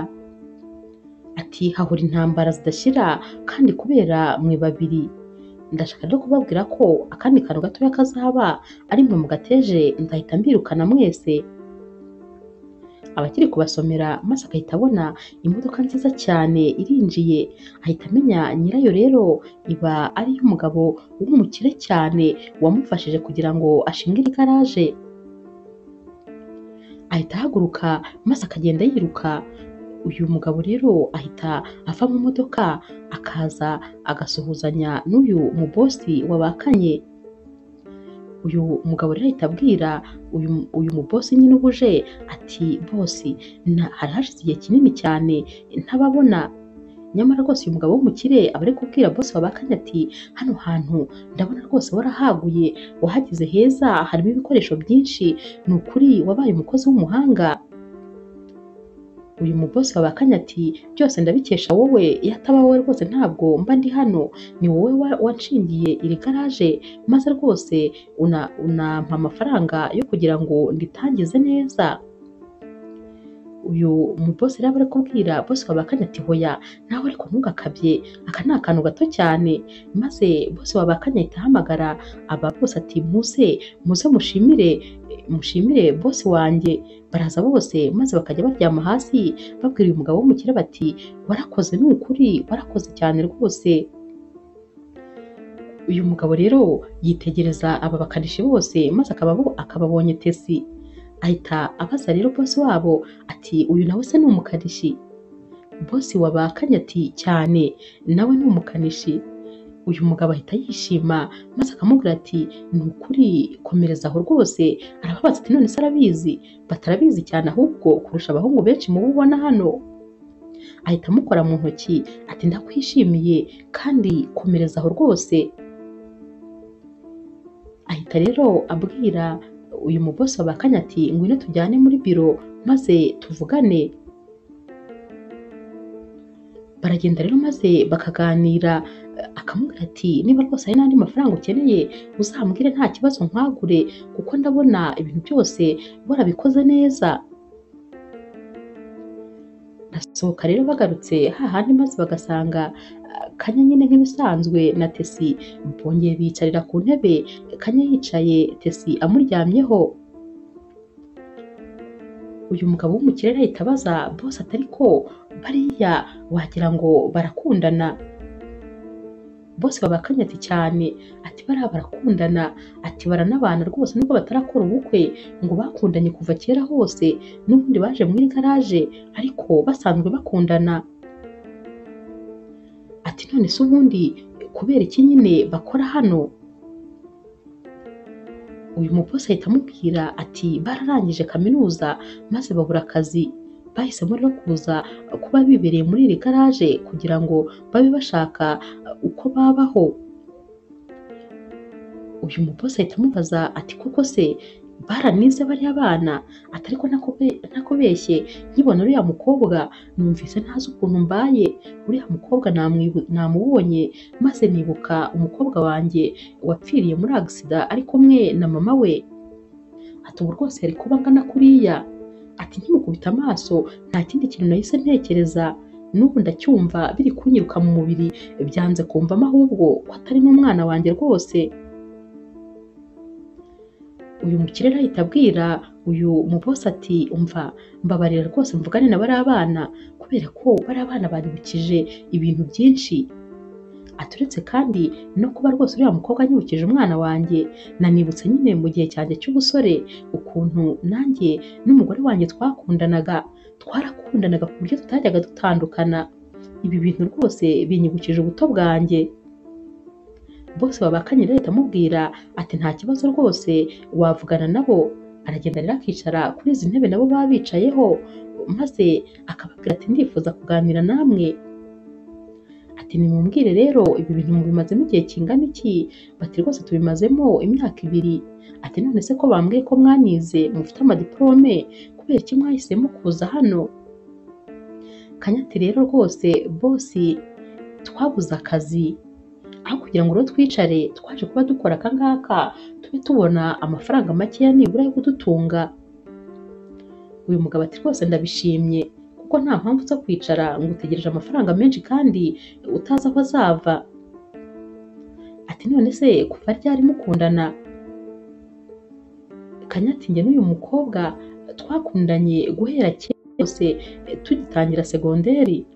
ati hahora intambara zidashira kandi kubera mwe babiri ndashaka rero kubabwira ko akandi kantu gatoya kazaba ari mwe mugateje ndahita mbirukana mwese abakiri kubasomera maze agahita abona imodoka nziza cyane irinjiye ahita amenya nyirayo rero iba ari iy'umugabo w'umukire cyane wamufashije kugira ngo ashinge iri garaje ahita ahaguruka maze akagenda yiruka uyu mugabo rero ahita ava mu modoka akaza agasuhuzanya n'uyu mubosi wabakanye uyu mugabo rero ahita abwira uyu, uyu mubosi nyine uba uje ati bosi na- hari hashize igihe kinini cyane ntababona nyamara rwose uyu mugabo w'umukire aba ari kubwira bosi wabakanye ati hano hantu ndabona rwose warahaguye wahageze heza harimo ibikoresho byinshi ni ukuri wabaye umukozi w'umuhanga uyu mubosi wabakanye ati byose ndabikesha wowe iyo ataba wowe rwose ntabwo mba ndi hano ni wowe wa- wanshingiye iri garaje maze rwose una unampa amafaranga yo kugira ngo nditangize neza uyu mubosi rero aba ari kubwira bosi wabakanye ati hoya nawe ariko ntugakabye aka ni akantu gato cyane maze bosi wabakanye ahita ahamagara aba bose ati muze muze mushimire mushimire bosi wanjye baraza bose maze bakajya baryama hasi babwira uyu mugabo w'umukire bati warakoze ni ukuri warakoze cyane rwose uyu mugabo rero yitegereza aba bakanishi bose maze akaba abo- akaba abonye tesi ahita abaza rero bosi wabo ati uyu nawe se ni umukanishi bosi wabakanye ati cyane nawe ni umukanishi uyu mugabo ahita yishima maze akamubwira ati ni ukuri komereza aho rwose arababaza ati none se arabizi batarabizi cyane ahubwo kurusha abahungu benshi mubo ubona hano ahita amukora mu ntoki ati ndakwishimiye kandi komereza aho rwose ahita rero abwira uyu mubosi wabakanye ati ngwino tujyane muri biro maze tuvugane baragenda rero maze bakaganira eh, akamubwira ati niba rwose hari n'andi mafaranga ukeneye uzambwire nta kibazo nkwagure kuko ndabona ibintu byose warabikoze neza basohoka rero bagarutse hahandi maze bagasanga ah, kanya nyine nk'ibisanzwe na tesi bongeye biyicarira ku ntebe kanya yicaye tesi amuryamyeho uyu mugabo w'umukire ahita abaza bose atari ko bariya wagira ngo barakundana bose babakanye ati cyane ati bariya barakundana ati baranabana rwose nubwo batarakora ubukwe ngo bakundanye kuva kera hose n'ubundi baje muri garaje ariko basanzwe bakundana ati none se ubundi kubera iki nyine bakora hano uyu muposi ahita amubwira ati bararangije kaminuza maze babura akazi bahisemo rero kuza kuba bibereye muri iri garaje kugira ngo babe bashaka uh, uko babaho uyu muposi ahita amubaza ati koko se baranize bariya bana atariko nakubeshye nkibona uriya mukobwa numvise ntazi ukuntu mbaye uriya mukobwa namwibu- namubonye maze nibuka umukobwa wanjye wapfiriye muri agisida ari kumwe na mama we ati ubu rwose yari kuba angana kuriya ati nkimukubita amaso nta kindi kintu nahise ntekereza n'ubu ndacyumva biri kunyiruka mu mubiri byanze kumvamo ahubwo ko atari n'umwana wanjye rwose uyu mukire rero ahita abwira uyu mubosi ati umva mbabarira rwose mvugane na bariya bana kubera ko bariya bana banyibukije ibintu byinshi aturetse kandi no kuba rwose uriya mukobwa anyibukije umwana wanjye nanibutse nyine mu gihe cyanjye cy'ubusore ukuntu nanjye n'umugore wanjye twakundanaga twarakundanaga ku buryo tutajyaga dutandukana ibi bintu rwose binyibukije ubuto bwanjye bose babakanye rero ahita amubwira ati nta kibazo rwose wavugana nabo aragenda rero akicara kuri izi ntebe nabo baba bicayeho maze akababwira ati ndifuza kuganira namwe ati nimumbwire rero ibi bintu mubimazemo igihe kingana iki bati rwose tubimazemo imyaka ibiri ati none se ko bambwiye ko mwanize mufite amadiplome kubera iki mwahisemo kuza hano kanyati rero rwose bosi twabuze akazi aho kugira ngo rero twicare twaje kuba dukora akangaka tube tubona amafaranga makeya nibura yo kudutunga uyu mugabo ati rwose ndabishimye kuko nta mpamvu zo kwicara ngo utegereje amafaranga menshi kandi utazi aho azava ati none se kuva ryari mukundana kanyati njye n'uyu mukobwa twakundanye guhera kera kose tugitangira segonderi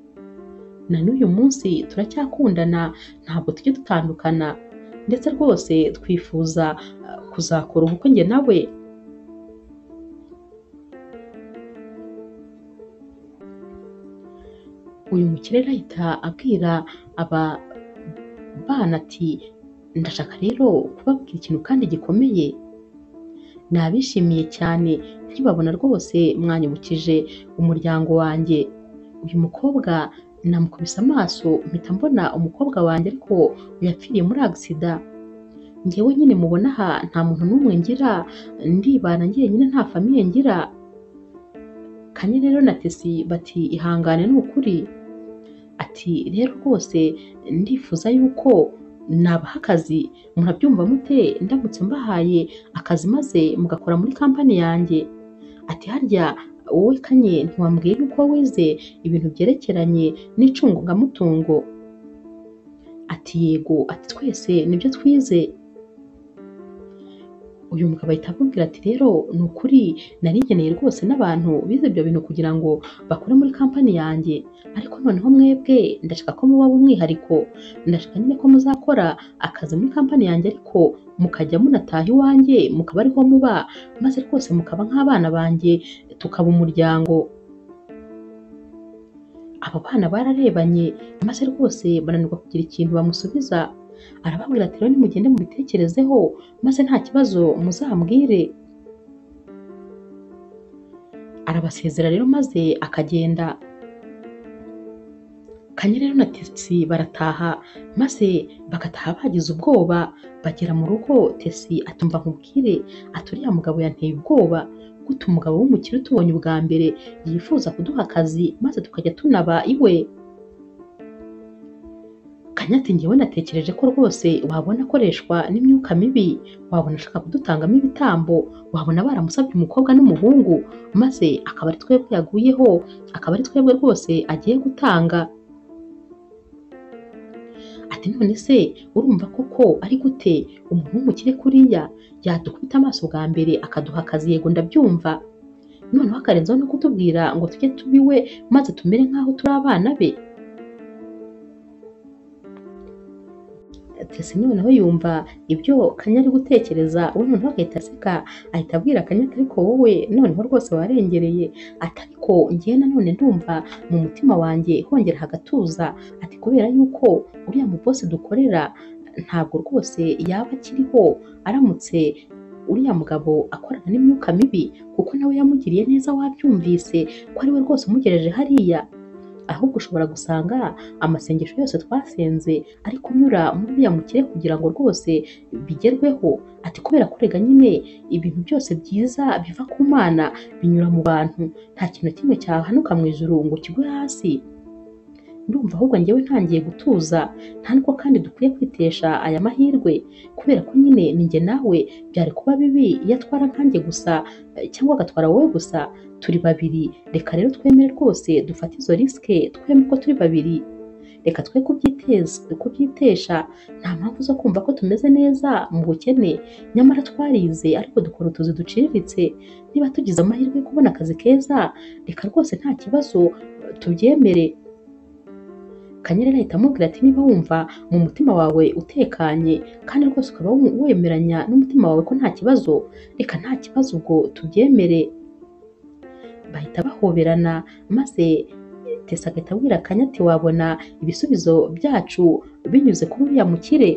na n'uyu munsi turacyakundana ntabwo tujya dutandukana ndetse rwose twifuza eh, kuzakora ubukwe njye nawe uyu mukire ahita abwira aba bana ati ndashaka rero kubabwira ikintu kandi gikomeye nabishimiye cyane nkibabona rwose mwanyibukije umuryango wanjye uyu mukobwa namukubise amaso mpita mbona umukobwa wanjye ariko yapfiriye muri agisida ngewe nyine mubona aha nta muntu n'umwe ngira ndibana njyenyine nta famiye ngira kanye rero na tesi bati ihangane ni ukuri ati rero rwose ndifuza yuko nabaha akazi murabyumva mute ndamutse mbahaye akazi maze mugakora muri kampani yanjye ati harya wowe kanye ntiwambwiye yuko wize ibintu byerekeranye n'icungamutungo ati yego ati twese nibyo twize uyu mugabo ahita amubwira ati rero ni ukuri nari nkeneye rwose n'abantu bize ibyo bintu kugira ngo bakore muri kampani yanjye ariko noneho mwebwe ndashaka ko muba umwihariko ndashaka nyine ko muzakora akazi muri kampani yanjye ariko mukajya munataha iwanjye mukaba ariho muba maze rwose mukaba nk'abana banjye tukaba umuryango abo bana bararebanye maze rwose bananirwa kugira ikintu bamusubiza arababwira ati rero nimugende mubitekerezeho maze nta kibazo muzambwire arabasezera rero maze akagenda kanye rero na tesi barataha maze bagataha bagize ubwoba bagera mu rugo tesi atumva nkubwire ati uriya mugabo yanteye ubwoba gute umugabo w'umukire utubonye ubwa mbere yifuza kuduha akazi maze tukajya tunaba iwe kanya ati njyewe natekereje ko rwose wabona akoreshwa n'imyuka mibi wabona ashaka kudutangamo ibitambo wabona baramusabye umukobwa n'umuhungu maze akaba ari twebwe yaguyeho akaba ari twebwe rwose agiye gutanga ati none se urumva koko ari gute umuntu w'umukire kuriya yadukubita amaso bwa mbere akaduha akazi yego ndabyumva noneho akarenzaho no kutubwira ngo tujye tubiwe maze tumere nk'aho turi abana be Tesi noneho yumva ibyo Kanya ari gutekereza we noneho agahita aseka ahita abwira Kanya ati ariko wowe noneho rwose warengereye ati ariko ngewe nanone ndumva mu mutima wanjye hongera hagatuza ati kubera yuko uriya mubosi dukorera ntabwo rwose yaba akiriho aramutse uriya mugabo akorana n'imyuka mibi kuko nawe yamugiriye neza wabyumvise ko ari we rwose umugereje hariya ahubwo ushobora gusanga amasengesho yose twasenze ari kunyura muri uriya mukire kugira ngo rwose bigerweho ati kubera kurega nyine ibintu byose byiza biva ku mana binyura mu bantu nta kintu na kimwe cyahanuka mu ijuru ngo kigwe hasi ndumva ahubwo njyewe ntangiye gutuza nta nubwo kandi dukwiye kwitesha aya mahirwe kubera ko nyine ninjye nawe byari kuba bibi iyo atwara nkanjye gusa eh, cyangwa agatwara wowe gusa turi babiri reka rero twemere rwose dufate izo risike twemere ko turi babiri reka twe kubyiteza- kubyitesha nta mpamvu zo kumva ko tumeze neza mu bukene nyamara twarize ariko dukora utuzi duciriritse niba tugize amahirwe yo kubona akazi keza reka rwose nta kibazo tubyemere kanyerera ahita amubwira ati niba wumva mu mutima wawe utekanye kandi rwose ukaba wum- wemeranya n'umutima wawe ko nta kibazo reka nta kibazo ubwo tubyemere bahita bahoberana maze tesa agahita abwira kanya ati wabona ibisubizo byacu binyuze kuri uriya mukire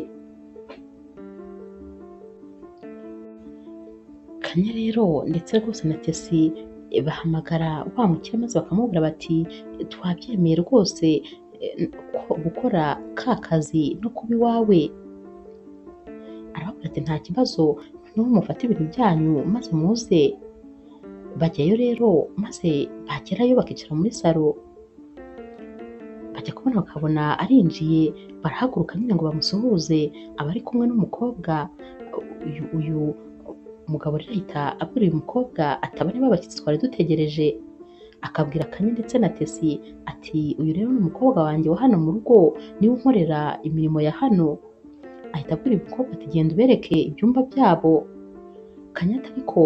kanya rero ndetse rwose na tesi eh, bahamagara wa mukire maze bakamubwira bati twabyemeye rwose eh, ko- gukora ka kazi no kuba iwawe arababwira ati nta kibazo noneho mufate ibintu byanyu maze muze bajyayo rero maze bagerayo bakicara muri salo bajya kubona bakabona arinjiye barahaguruka nyine ngo bamusuhuze aba ari kumwe n'umukobwa uyu, uyu mugabo rero ahita abwira uyu mukobwa ati aba nibo bashyitsi twari dutegereje akabwira kanye ndetse na tesi ati uyu rero ni umukobwa wanjye wa hano mu rugo niwe unkorera imirimo ya hano ahita abwira uyu mukobwa ati genda ubereke ibyumba byabo kanyata ariko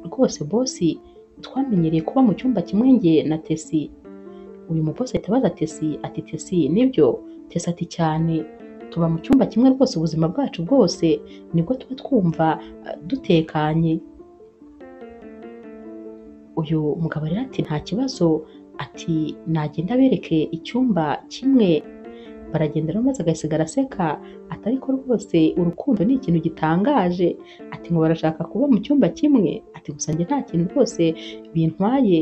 rwose bosi twamenyereye kuba mu cyumba kimwe njye na Tesi uyu mubosi ahita abaza Tesi ati Tesi nibyo Tesi ati cyane tuba mu cyumba kimwe rwose ubuzima bwacu bwose nibwo tuba twumva eh, dutekanye uyu mugabo rero ati nta kibazo ati nagenda abereke icyumba kimwe baragenda rero maze agasigara araseka ati ariko rwose urukundo ni ikintu gitangaje ati ngo barashaka kuba mu cyumba kimwe ati gusa njye nta kintu rwose bintwaye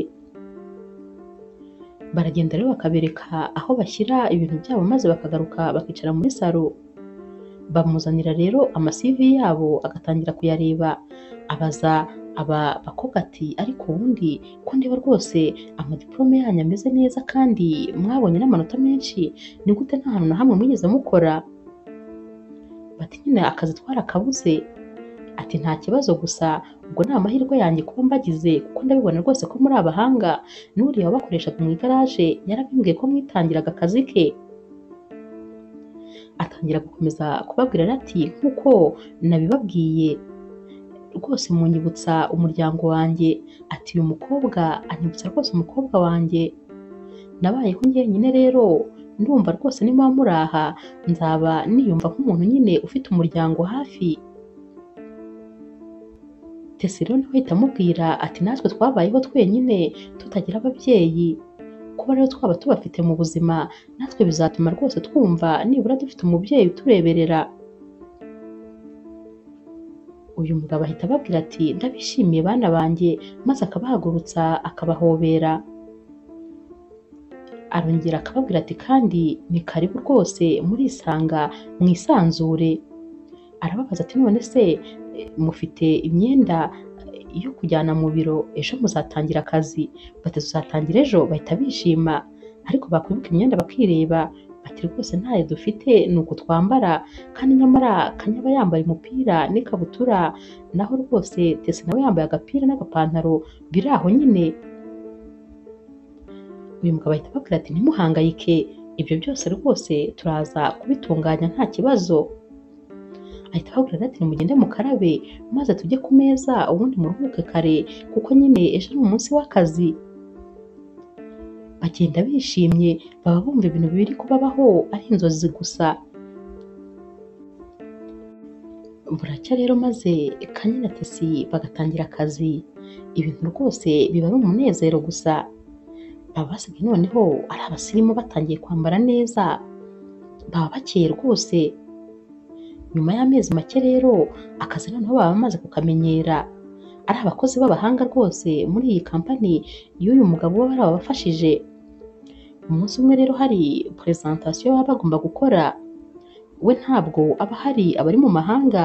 baragenda rero bakabereka aho bashyira ibintu byabo maze bakagaruka bakicara muri salo bamuzanira rero amasivi yabo agatangira kuyareba abaza aba bakobwa ati ariko ubundi ko ndeba rwose amadiplome yanyu ameze neza kandi mwabonye n'amanota menshi ni gute nta hantu na hamwe mwigeze mukora bati nyine akazi twarakabuze ati nta kibazo gusa ubwo ni amahirwe yanjye kuba mbagize kuko ndabibona rwose ko muri abahanga n'uriya wabakoreshaga mu igaraje yarabimbwiye ko mwitangiraga akazi ke atangira gukomeza kubabwira ati nk'uko nabibabwiye rwose munyibutsa umuryango wanjye ati uyu mukobwa anyibutsa rwose umukobwa wanjye nabayeho njyenyine rero ndumva rwose niba muraha nzaba niyumva nk'umuntu nyine ufite umuryango hafi Tesi rero nawe ahita amubwira ati natwe twabayeho twenyine tutagira ababyeyi kuba rero twaba tubafite mu buzima natwe bizatuma rwose twumva nibura dufite umubyeyi utureberera uyu mugabo ahita ababwira ati ndabishimiye bana banjye maze akabahagurutsa akabahobera arongera akababwira ati kandi ni karibu rwose murisanga mwisanzure arababaza ati none se eh, mufite imyenda eh, yo kujyana mu biro ejo muzatangira akazi bati tuzatangira ejo bahita bishima ariko bakwibuka imyenda bakireba bati rwose ntayo dufite ni uku twambara kandi nyamara kanyaba yambaye umupira n'ikabutura naho rwose tese nawe yambaye agapira n'agapantaro biri aho nyine uyu mugabo ahita ababwira ati ntimuhangayike ibyo byose rwose turaza kubitunganya nta kibazo ahita ababwira ati nimugende mukarabe maze tujye ku meza ubundi muruhuke kare kuko nyine ejo ni umunsi w'akazi bagenda bishimye baba bumva ibintu biri kubabaho ari inzozi gusa buracya rero maze kanya na tesi bagatangira akazi ibintu rwose biba ari umunezero gusa baba basigaye noneho ari abasirimu batangiye kwambara neza baba bakeye rwose nyuma y'amezi make rero akazi noneho baba bamaze kukamenyera ari abakozi b'abahanga rwose muri iyi kampani y'uyu mugabo uba bari abafashije umunsi umwe rero hari purezantasiyo baba bagomba gukora we ntabwo aba hari abari mu mahanga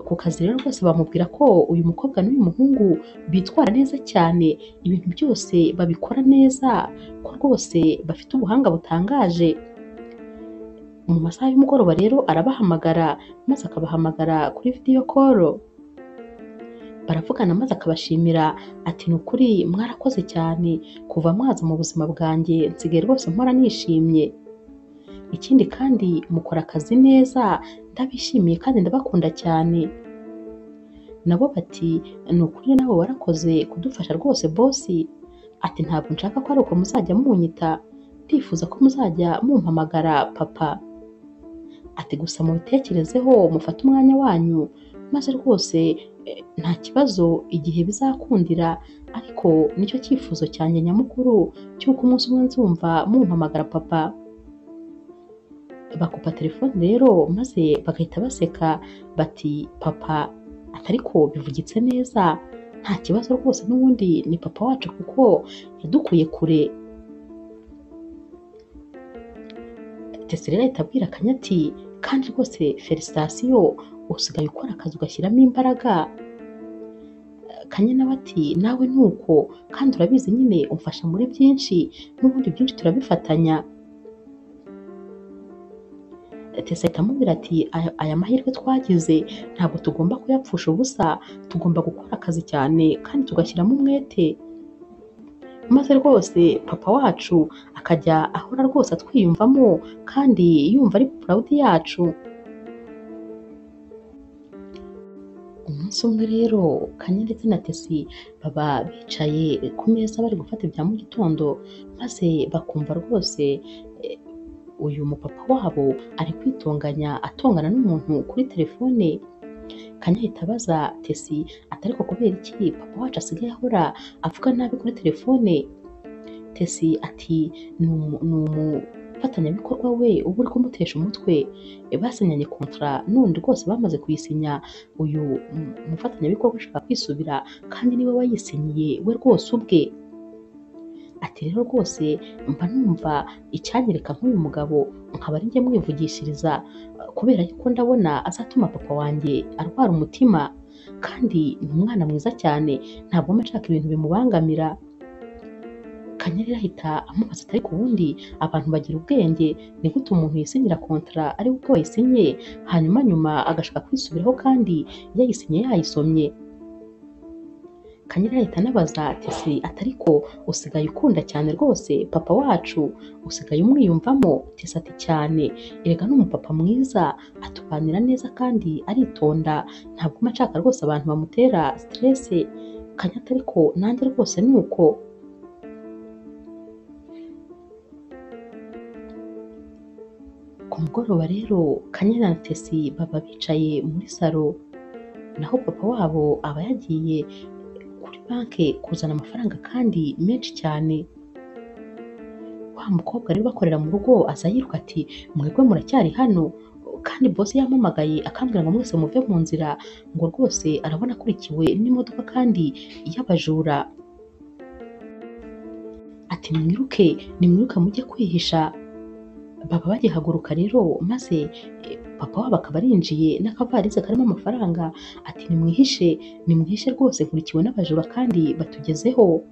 ku kazi rero rwose bamubwira ko uyu mukobwa n'uyu muhungu bitwara neza cyane ibintu byose babikora neza ko rwose bafite ubuhanga butangaje mu masaha y'umugoroba rero arabahamagara maze akabahamagara kuri vidiyo koro baravugana maze akabashimira ati ni ukuri mwarakoze cyane kuva mwaza mu buzima bwanjye nsigaye rwose mpora nishimye ikindi kandi mukora akazi neza ndabishimiye kandi ndabakunda cyane nabo bati ni ukuri nabo warakoze kudufasha rwose bosi ati ntabwo nshaka ko ari uko muzajya munyita ndifuza ko muzajya mumpamagara papa ati gusa mubitekerezeho mufate umwanya wanyu maze rwose eh, nta kibazo igihe bizakundira ariko nicyo cyifuzo cyanjye nyamukuru cy'uko umunsi umwe nzumva mumpamagara papa bakupa telefone rero maze bagahita baseka bati papa ati ariko bivugitse neza nta kibazo rwose n'ubundi ni papa wacu kuko yadukuye kure Tesi rero ahita abwira Kanya ati kandi rwose felicitasiyo usigaye ukora akazi ugashyiramo imbaraga Kanya nawe ati nawe ni uko kandi urabizi nyine umfasha muri byinshi n'ubundi byinshi turabifatanya Tesi ahita amubwira ati "Aya- aya mahirwe twagize ntabwo tugomba kuyapfusha ubusa tugomba gukora akazi cyane kandi tugashyiramo umwete maze rwose papa wacu akajya ahora rwose atwiyumvamo kandi yumva ari proud yacu umunsi umunsi umwe rero Kanye ndetse na Tesi baba bicaye ku meza bari gufata ibya mu gitondo maze bakumva rwose eh, uyu mupapa wabo ari kwitonganya atongana n'umuntu kuri telefone Kanye ahita abaza Tesi ati ariko kubera iki papa wacu asigaye ahora avuga nabi kuri telefone Tesi ati ni umu- ni umufatanyabikorwa we uba uri kumutesha umutwe E, basinyanye kontara none rwose bamaze kuyisinya uyu mu- mufatanyabikorwa ashaka kwisubira kandi niwe wayisinyiye we rwose ubwe ati rero rwose mba numva icyanyereka nk'uyu mugabo nkaba ari njye mwivugishiriza eh, kubera yuko ndabona azatuma papa wanjye arwara umutima kandi ni umwana mwiza cyane ntabwo mba nshaka ibintu bimubangamira Kanyari ahita amubaza ati ariko ubundi abantu bagira ubwenge ni gute umuntu yisinyira kontara ari we ubwe wayisinye hanyuma nyuma agashaka kwisubiraho kandi yayisinye yayisomye Kanyari ahita anabaza ati ese atariko usigaye ukunda cyane rwose papa wacu usigaye umwiyumvamo tese ati cyane erega ni umupapa mwiza atuganira neza kandi aritonda ntabwo mba nshaka rwose abantu bamutera siterese kanyata ariko nanjye rwose ni uko Ku mugoroba rero Kanye na Tesi baba bicaye muri salo naho papa wabo aba yagiye kuri banki kuzana amafaranga kandi menshi cyane. Wa mukobwa rero bakorera mu rugo aza yiruka ati mwebwe muracyari hano kandi bosi yampamagaye akambwira ngo mwese muve mu nzira ngo rwose arabona akurikiwe n'imodoka kandi y'abajura. Ati mwiruke nimwiruke mujye kwihisha baba bagihaguruka rero maze eh, papa wabo akaba arinjiye n'akavarisi karimo amafaranga ati nimwihishe nimwihishe rwose nkurikiwe n'abajura kandi batugezeho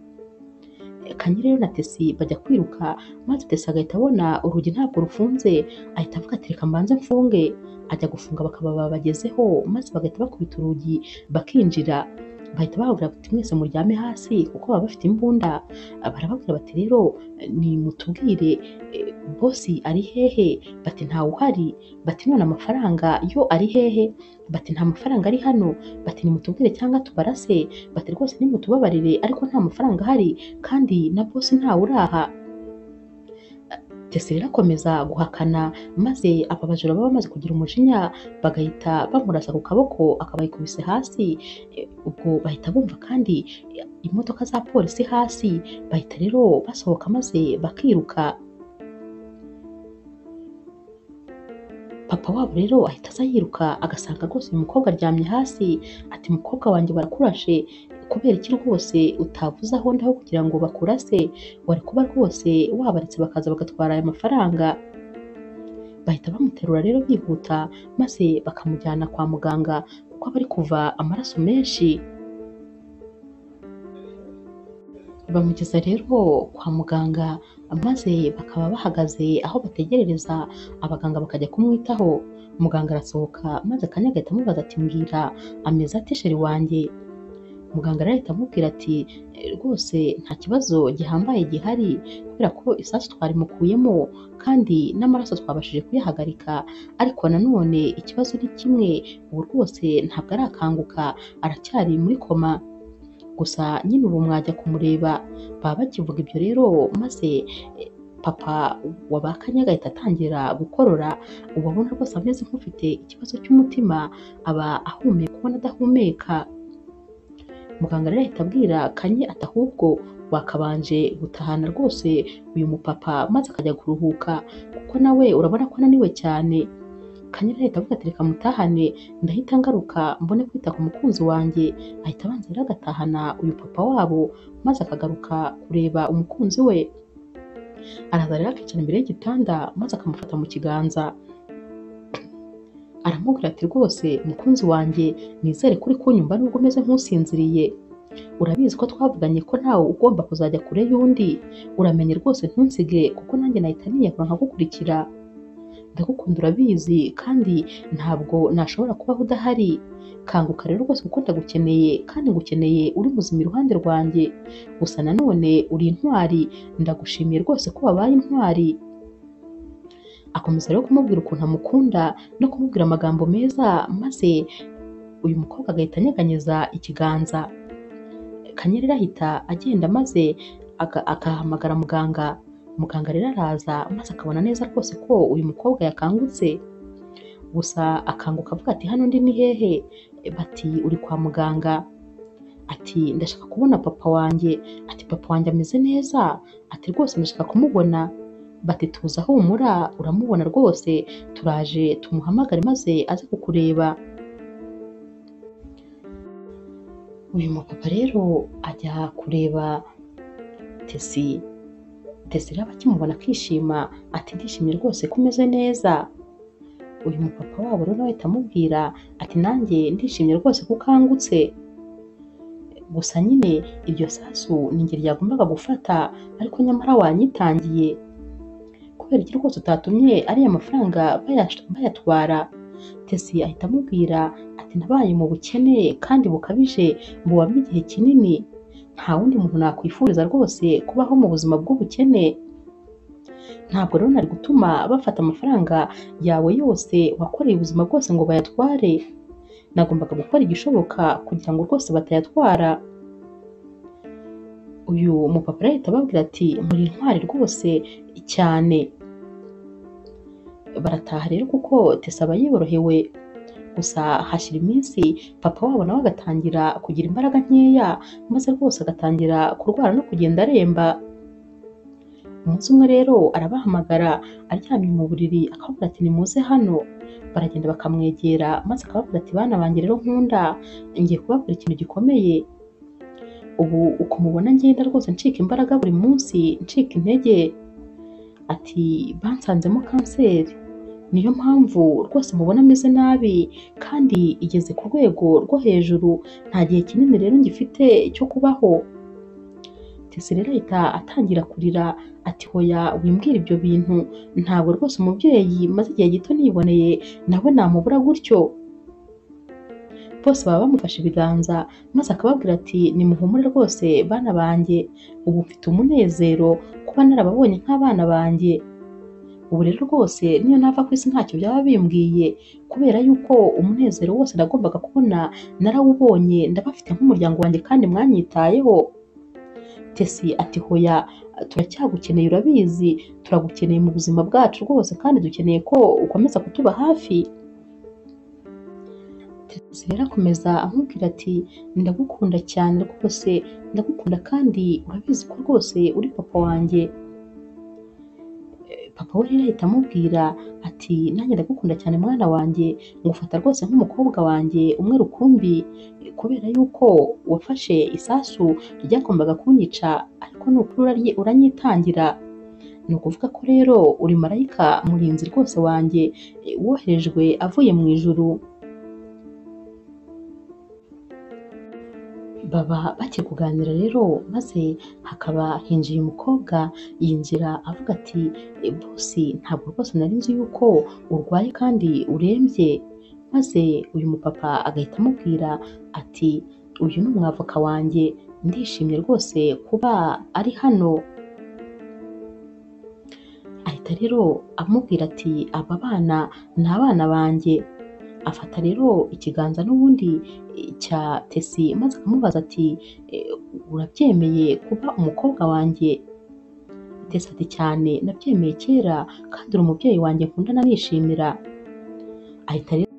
Eh, Kanye rero na tesi bajya kwiruka maze tesi agahita abona urugi ntabwo rufunze ahita avuga ati reka mbanze mfunge ajya gufunga bakaba babagezeho maze bagahita bakubita urugi bakinjira bahita bababwira bati mwese muryame hasi kuko baba bafite imbunda barababwira bati rero eh, nimutubwire eh, bosi ari hehe bati ntawuhari bati none amafaranga yo ari hehe bati nta mafaranga ari hano bati nimutubwire cyangwa tubarase bati rwose nimutubabarire ariko nta mafaranga ahari kandi na bosi ntawuraha Tesi rero akomeza guhakana maze aba bajura baba bamaze kugira umujinya bagahita bamurasa ku kaboko akaba yikubise hasi Eh, ubwo bahita bumva kandi eh, imodoka za polisi hasi bahita rero basohoka maze bakiruka papa wabo rero ahita aza yiruka agasanga rwose uyu mukobwa aryamye hasi ati mukobwa wanjye barakurashe kubera iki rwose utavuze aho ndaho kugira ngo bakurase wari kuba rwose wabaretse bakaza bagatwara aya mafaranga bahita bamuterura rero bihuta maze bakamujyana kwa muganga kuko aba ari kuva amaraso menshi bamugeza rero kwa muganga maze bakaba bahagaze aho bategerereza abaganga bakajya kumwitaho muganga arasohoka maze akanya agahita amubaza ati mbwira ameze ate sheri wanjye muganga rero ahita amubwira ati "Eh, rwose nta kibazo gihambaye gihari kubera ko isasu twarimukuyemo kandi n'amaraso twabashije kuyahagarika ariko nanone ikibazo ni kimwe ubu rwose ntabwo arakanguka aracyari muri koma gusa nyine ubu mwajya kumureba baba bakivuga ibyo rero maze eh, papa wabakanye agahita atangira gukorora ubabona rwose ameze nk'ufite ikibazo cy'umutima aba ahumeka ubona adahumeka muganga rero ahita abwira kanye ati ahubwo wakabanje gutahana rwose uyu mupapa maze akajya kuruhuka kuko nawe urabona ko ananiwe cyane kanye rero ahita avuga ati reka mutahane ndahita ngaruka mbone kwita ku mukunzi wanjye ahita abanza rero agatahana uyu papa wabo maze akagaruka kureba umukunzi we araza rero akicara imbere y'igitanda maze akamufata mu kiganza aramubwira ati rwose mukunzi wanjye nizere kuri kunyumva nubwo umeze nk'usinziriye urabizi ko twavuganye ko nawe ugomba kuzajya kure y'undi uramenye rwose ntunsige kuko nanjye nahita niyakura nkagukurikira ndagukunda urabizi kandi ntabwo nashobora kubaho udahari kanguka rero rwose kuko ndagukeneye kandi ngukeneye uri muzima iruhande rwanjye gusa nanone uri intwari ndagushimiye rwose ko wabaye intwari akomeza rero kumubwira ukuntu amukunda no kumubwira amagambo meza maze uyu mukobwa agahita anyeganyeza ikiganza kanyerera ahita agenda maze aga- agahamagara muganga muganga rero araza maze akabona neza rwose ko uyu mukobwa yakangutse gusa akanguka avuga ati hano ndi ni hehe bati uri kwa muganga ati ndashaka kubona papa wanjye ati papa wanjye ameze neza ati rwose ndashaka kumubona bati tuza humura uramubona rwose turaje tumuhamagare maze aze kukureba uyu mupapa rero ajya kureba tesi tesi rero akimubona akishima ati ndishimye rwose ko umeze neza uyu mupapa wabo rero ahita amubwira ati nanjye ndishimye rwose ko ukangutse gusa nyine iryo sasu ni ngeri ryagombaga gufata ariko nyamara wanyitangiye kubera iki rwose utatumye ariya mafaranga bayash- bayatwara tesi ahita amubwira ati nabaye mu bukene kandi bukabije buwamo igihe kinini nta wundi muntu nakwifuriza rwose kubaho mu buzima bw'ubukene ntabwo rero nari gutuma bafata amafaranga yawe yose wakoreye ubuzima bwose ngo bayatware nagombaga gukora igishoboka kugira ngo rwose batayatwara uyu mupapa rero ahita ababwira ati muri intwari rwose cyane barataha rero kuko tesa aba yiborohewe gusa hashira iminsi papa wabo nawe agatangira kugira imbaraga nkeya maze rwose agatangira kurwara no kugenda aremba umunsi umwe rero arabahamagara aryamye mu buriri akababwira ati nimuze hano baragenda bakamwegera maze akababwira ati bana banjye rero nkunda ngiye kubabwira ikintu gikomeye ubu uko mubona ngenda rwose ncika imbaraga buri munsi ncika intege ati bansanzemo kanseri niyo mpamvu rwose mubona ameze nabi kandi igeze ku rwego rwo hejuru nta gihe kinini rero ngifite cyo kubaho tese rero ahita atangira kurira ati hoya wimbwira ibyo bintu ntabwo rwose umubyeyi maze igihe gito niboneye nawe namubura gutyo bose baba bamufashe ibiganza maze akababwira ati nimuhumure rwose bana banjye ubu mfite umunezero kuba narababonye nk'abana banjye ubu rero rwose niyo nava ku isi ntacyo byaba bimbwiye kubera yuko umunezero wose nagombaga kubona narawubonye ndabafite nk'umuryango wanjye kandi mwanyitayeho tesi ati hoya turacyagukeneye urabizi turagukeneye mu buzima bwacu rwose kandi dukeneye ko ukomeza kutuba hafi tesi rero akomeza amubwira ati ndagukunda cyane rwose ndagukunda kandi urabizi ko rwose uri papa wanjye papa we rero ahita amubwira ati nanjye ndagukunda cyane mwana wanjye ngufata rwose nk'umukobwa wanjye umwe rukumbi kubera yuko wafashe isasu ryagombaga kunyica ariko ni ukuri uraryi- uranyitangira ni ukuvuga ko rero uri marayika murinzi rwose wanjye eh, woherejwe avuye mu ijuru baba bakiri kuganira rero maze hakaba hinjiye umukobwa yinjira avuga ati "Eh, bosi ntabwo rwose nari nzi yuko urwaye kandi urembye maze uyu mupapa agahita amubwira ati uyu ni umwavoka wanjye ndishimye rwose kuba ari hano ahita rero amubwira ati aba bana ni abana banjye afata rero ikiganza n'ubundi eh, cya tesi maze akamubaza ati "Eh, urabyemeye kuba umukobwa wanjye tesi ati cyane nabyemeye kera kandi uri umubyeyi wanjye nkunda nanishimira ahita rero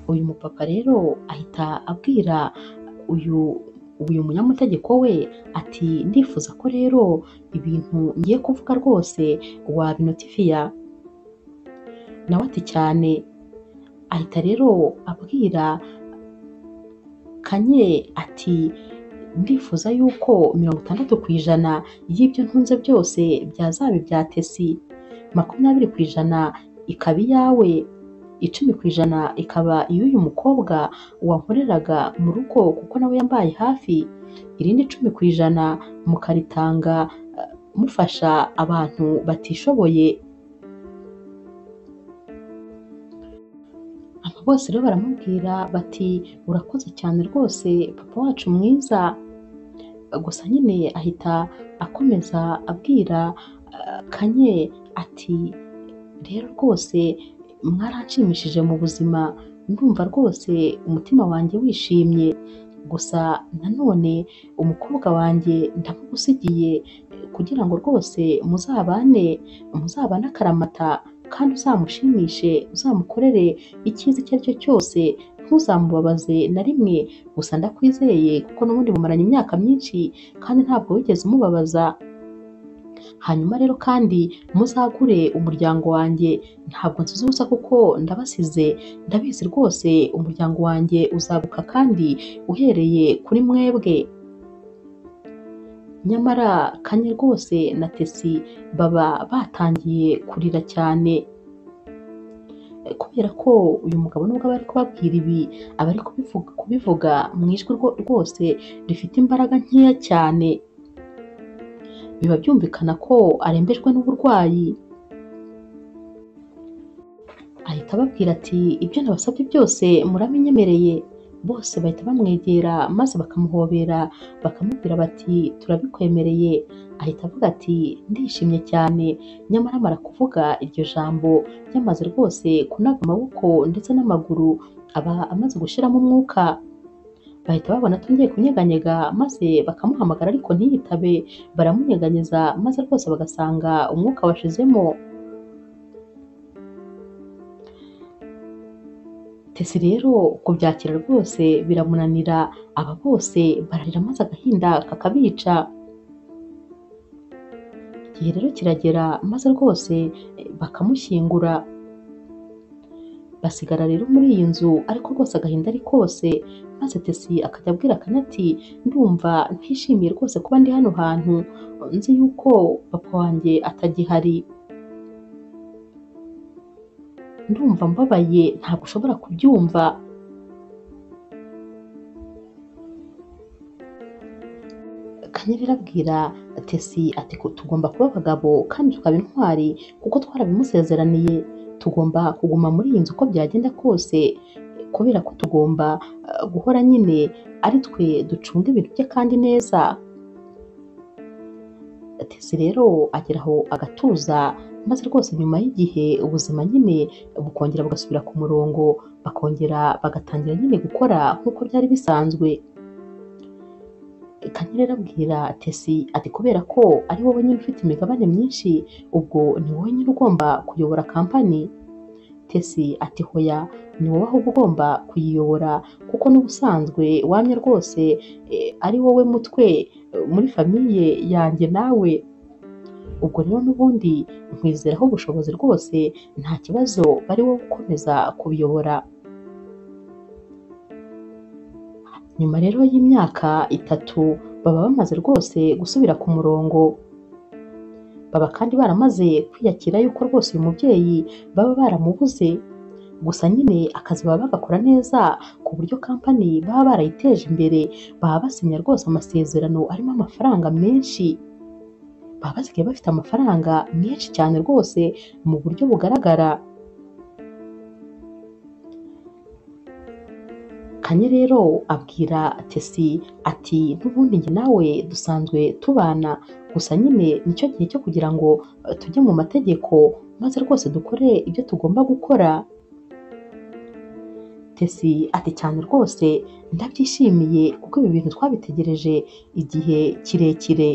uyu mupapa rero ahita abwira uyu uyu munyamategeko we ati ndifuza ko rero ibintu ngiye kuvuga rwose wabinotifiya nawe ati cyane ahita rero abwira kanye ati ndifuza yuko mirongo itandatu ku ijana y'ibyo ntunze byose byazaba ibya tesi makumyabiri ku ijana ikaba iyawe icumi ku ijana ikaba iy'uyu mukobwa wankoreraga mu rugo kuko nawe yambaye hafi irindi icumi ku ijana mukaritanga eh, mufasha abantu batishoboye aba bose rero baramubwira bati urakoze cyane rwose papa wacu mwiza gusa nyine ahita akomeza abwira eh, kanye ati rero rwose mwaranshimishije mu buzima ndumva rwose umutima wanjye wishimye gusa nanone umukobwa wanjye ndamugusigiye kugira ngo rwose muzabane muzabane akaramata kandi uzamushimishe uzamukorere icyiza icyo ari cyo cyose ntuzamubabaze na rimwe gusa ndakwizeye kuko n'ubundi mumaranye imyaka myinshi kandi ntabwo wigeze umubabaza hanyuma rero kandi muzagure umuryango wanjye ntabwo nsize ubusa kuko ndabasize ndabizi rwose umuryango wanjye uzaguka kandi uhereye kuri mwebwe nyamara kanye rwose na tesi baba batangiye kurira cyane kubera ko uyu mugabo nubwo aba ari kubabwira ibi aba ari kubivuga kubivuga mu ijwi rwo- rwose rifite imbaraga nkeya cyane biba byumvikana ko arembejwe n'uburwayi ahita ababwira ati ibyo nabasabye byose muraminyemereye bose bahita bamwegera maze bakamuhobera bakamubwira bati turabikwemereye ahita avuga ati ndishimye cyane nyamara amara kuvuga iryo jambo yamaze rwose kunaga amaboko ndetse n'amaguru aba amaze gushyiramo umwuka bahita babona atongeye kunyeganyega maze bakamuhamagara ariko ntiyitabe baramunyeganyeza maze rwose bagasanga umwuka washizemo tesi rero kubyakira rwose biramunanira aba bose bararira maze agahinda kakabica igihe rero kiragera maze rwose eh, bakamushyingura basigara rero muri iyi nzu ariko rwose agahinda ari kose maze tesi akajya abwira akanya ati ndumva ntishimiye rwose kuba ndi hano hantu nzi yuko papa wanjye atagihari ndumva mbabaye ntabwo ushobora kubyumva kanyerera abwira tesi ati "Ko tugomba kuba abagabo kandi tukaba intwari kuko twarabimusezeraniye tugomba kuguma muri iyi nzu uko byagenda kose kubera ko tugomba eh, guhora nyine ari twe ducunga ibintu bye kandi neza tesi rero agera aho agatuza maze rwose nyuma y'igihe ubuzima nyine bukongera bugasubira ku murongo bakongera bagatangira nyine gukora nk'uko byari bisanzwe kanyerera abwira tesi ati kubera ko ari wowe nyine ufite imigabane myinshi ubwo ni wowe nyine ugomba kuyobora kampani tesi ati hoya ni wowe ahubwo ugomba kuyiyobora kuko n'ubusanzwe wamye rwose eh, ari wowe mutwe eh, muri famiye yanjye nawe ubwo rero n'ubundi nkwizeraho ubushobozi rwose nta kibazo bari wowe ukomeza kubiyobora nyuma rero y'imyaka itatu baba bamaze rwose gusubira ku murongo baba kandi baramaze kwiyakira yuko rwose uyu mubyeyi baba baramubuze gusa nyine akazi baba bagakora neza ku buryo kampani baba barayiteje imbere baba basinya rwose amasezerano arimo amafaranga menshi baba basigaye bafite amafaranga menshi cyane rwose mu buryo bugaragara kanye rero abwira tesi ati n'ubundi njye nawe dusanzwe tubana gusa nyine nicyo gihe cyo kugira ngo eh, tujye mu mategeko maze rwose dukore ibyo tugomba gukora tesi ati cyane rwose ndabyishimiye kuko ibi bintu twabitegereje igihe kirekire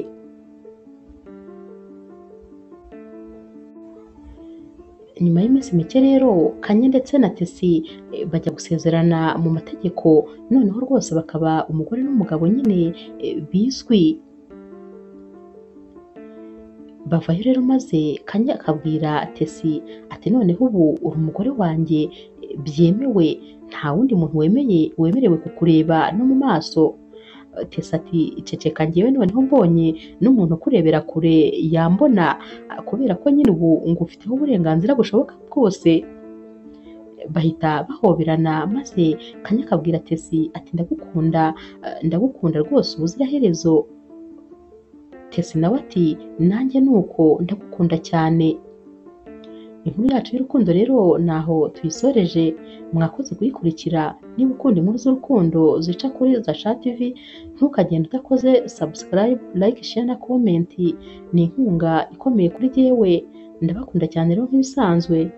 nyuma y'iminsi mike rero kanye ndetse na tesi eh, bajya gusezerana mu mategeko noneho rwose bakaba umugore n'umugabo nyine eh, bizwi bavayo rero maze kanye akabwira tesi ati noneho ubu uri umugore wanjye eh, byemewe nta wundi muntu wemeye wemerewe kukureba no mu maso tesi ati ceceka ngewe noneho mbonye n'umuntu ukurebera kure yambona kubera ko nyine ubu ngufiteho uburenganzira bushoboka bwose bahita bahoberana maze kanya akabwira tesi ati ndagukunda eh, ndagukunda rwose ubuziraherezo tesi nawe ati nanjye nuko ndagukunda cyane Inkuru yacu y'urukundo rero naho tuyisoreje mwakoze kuyikurikira niba ukunda inkuru z'urukundo zica kuri Zasha TV ntukagende udakoze subscribe, like, share na comment ni inkunga ikomeye kuri jyewe ndabakunda cyane rero nk'ibisanzwe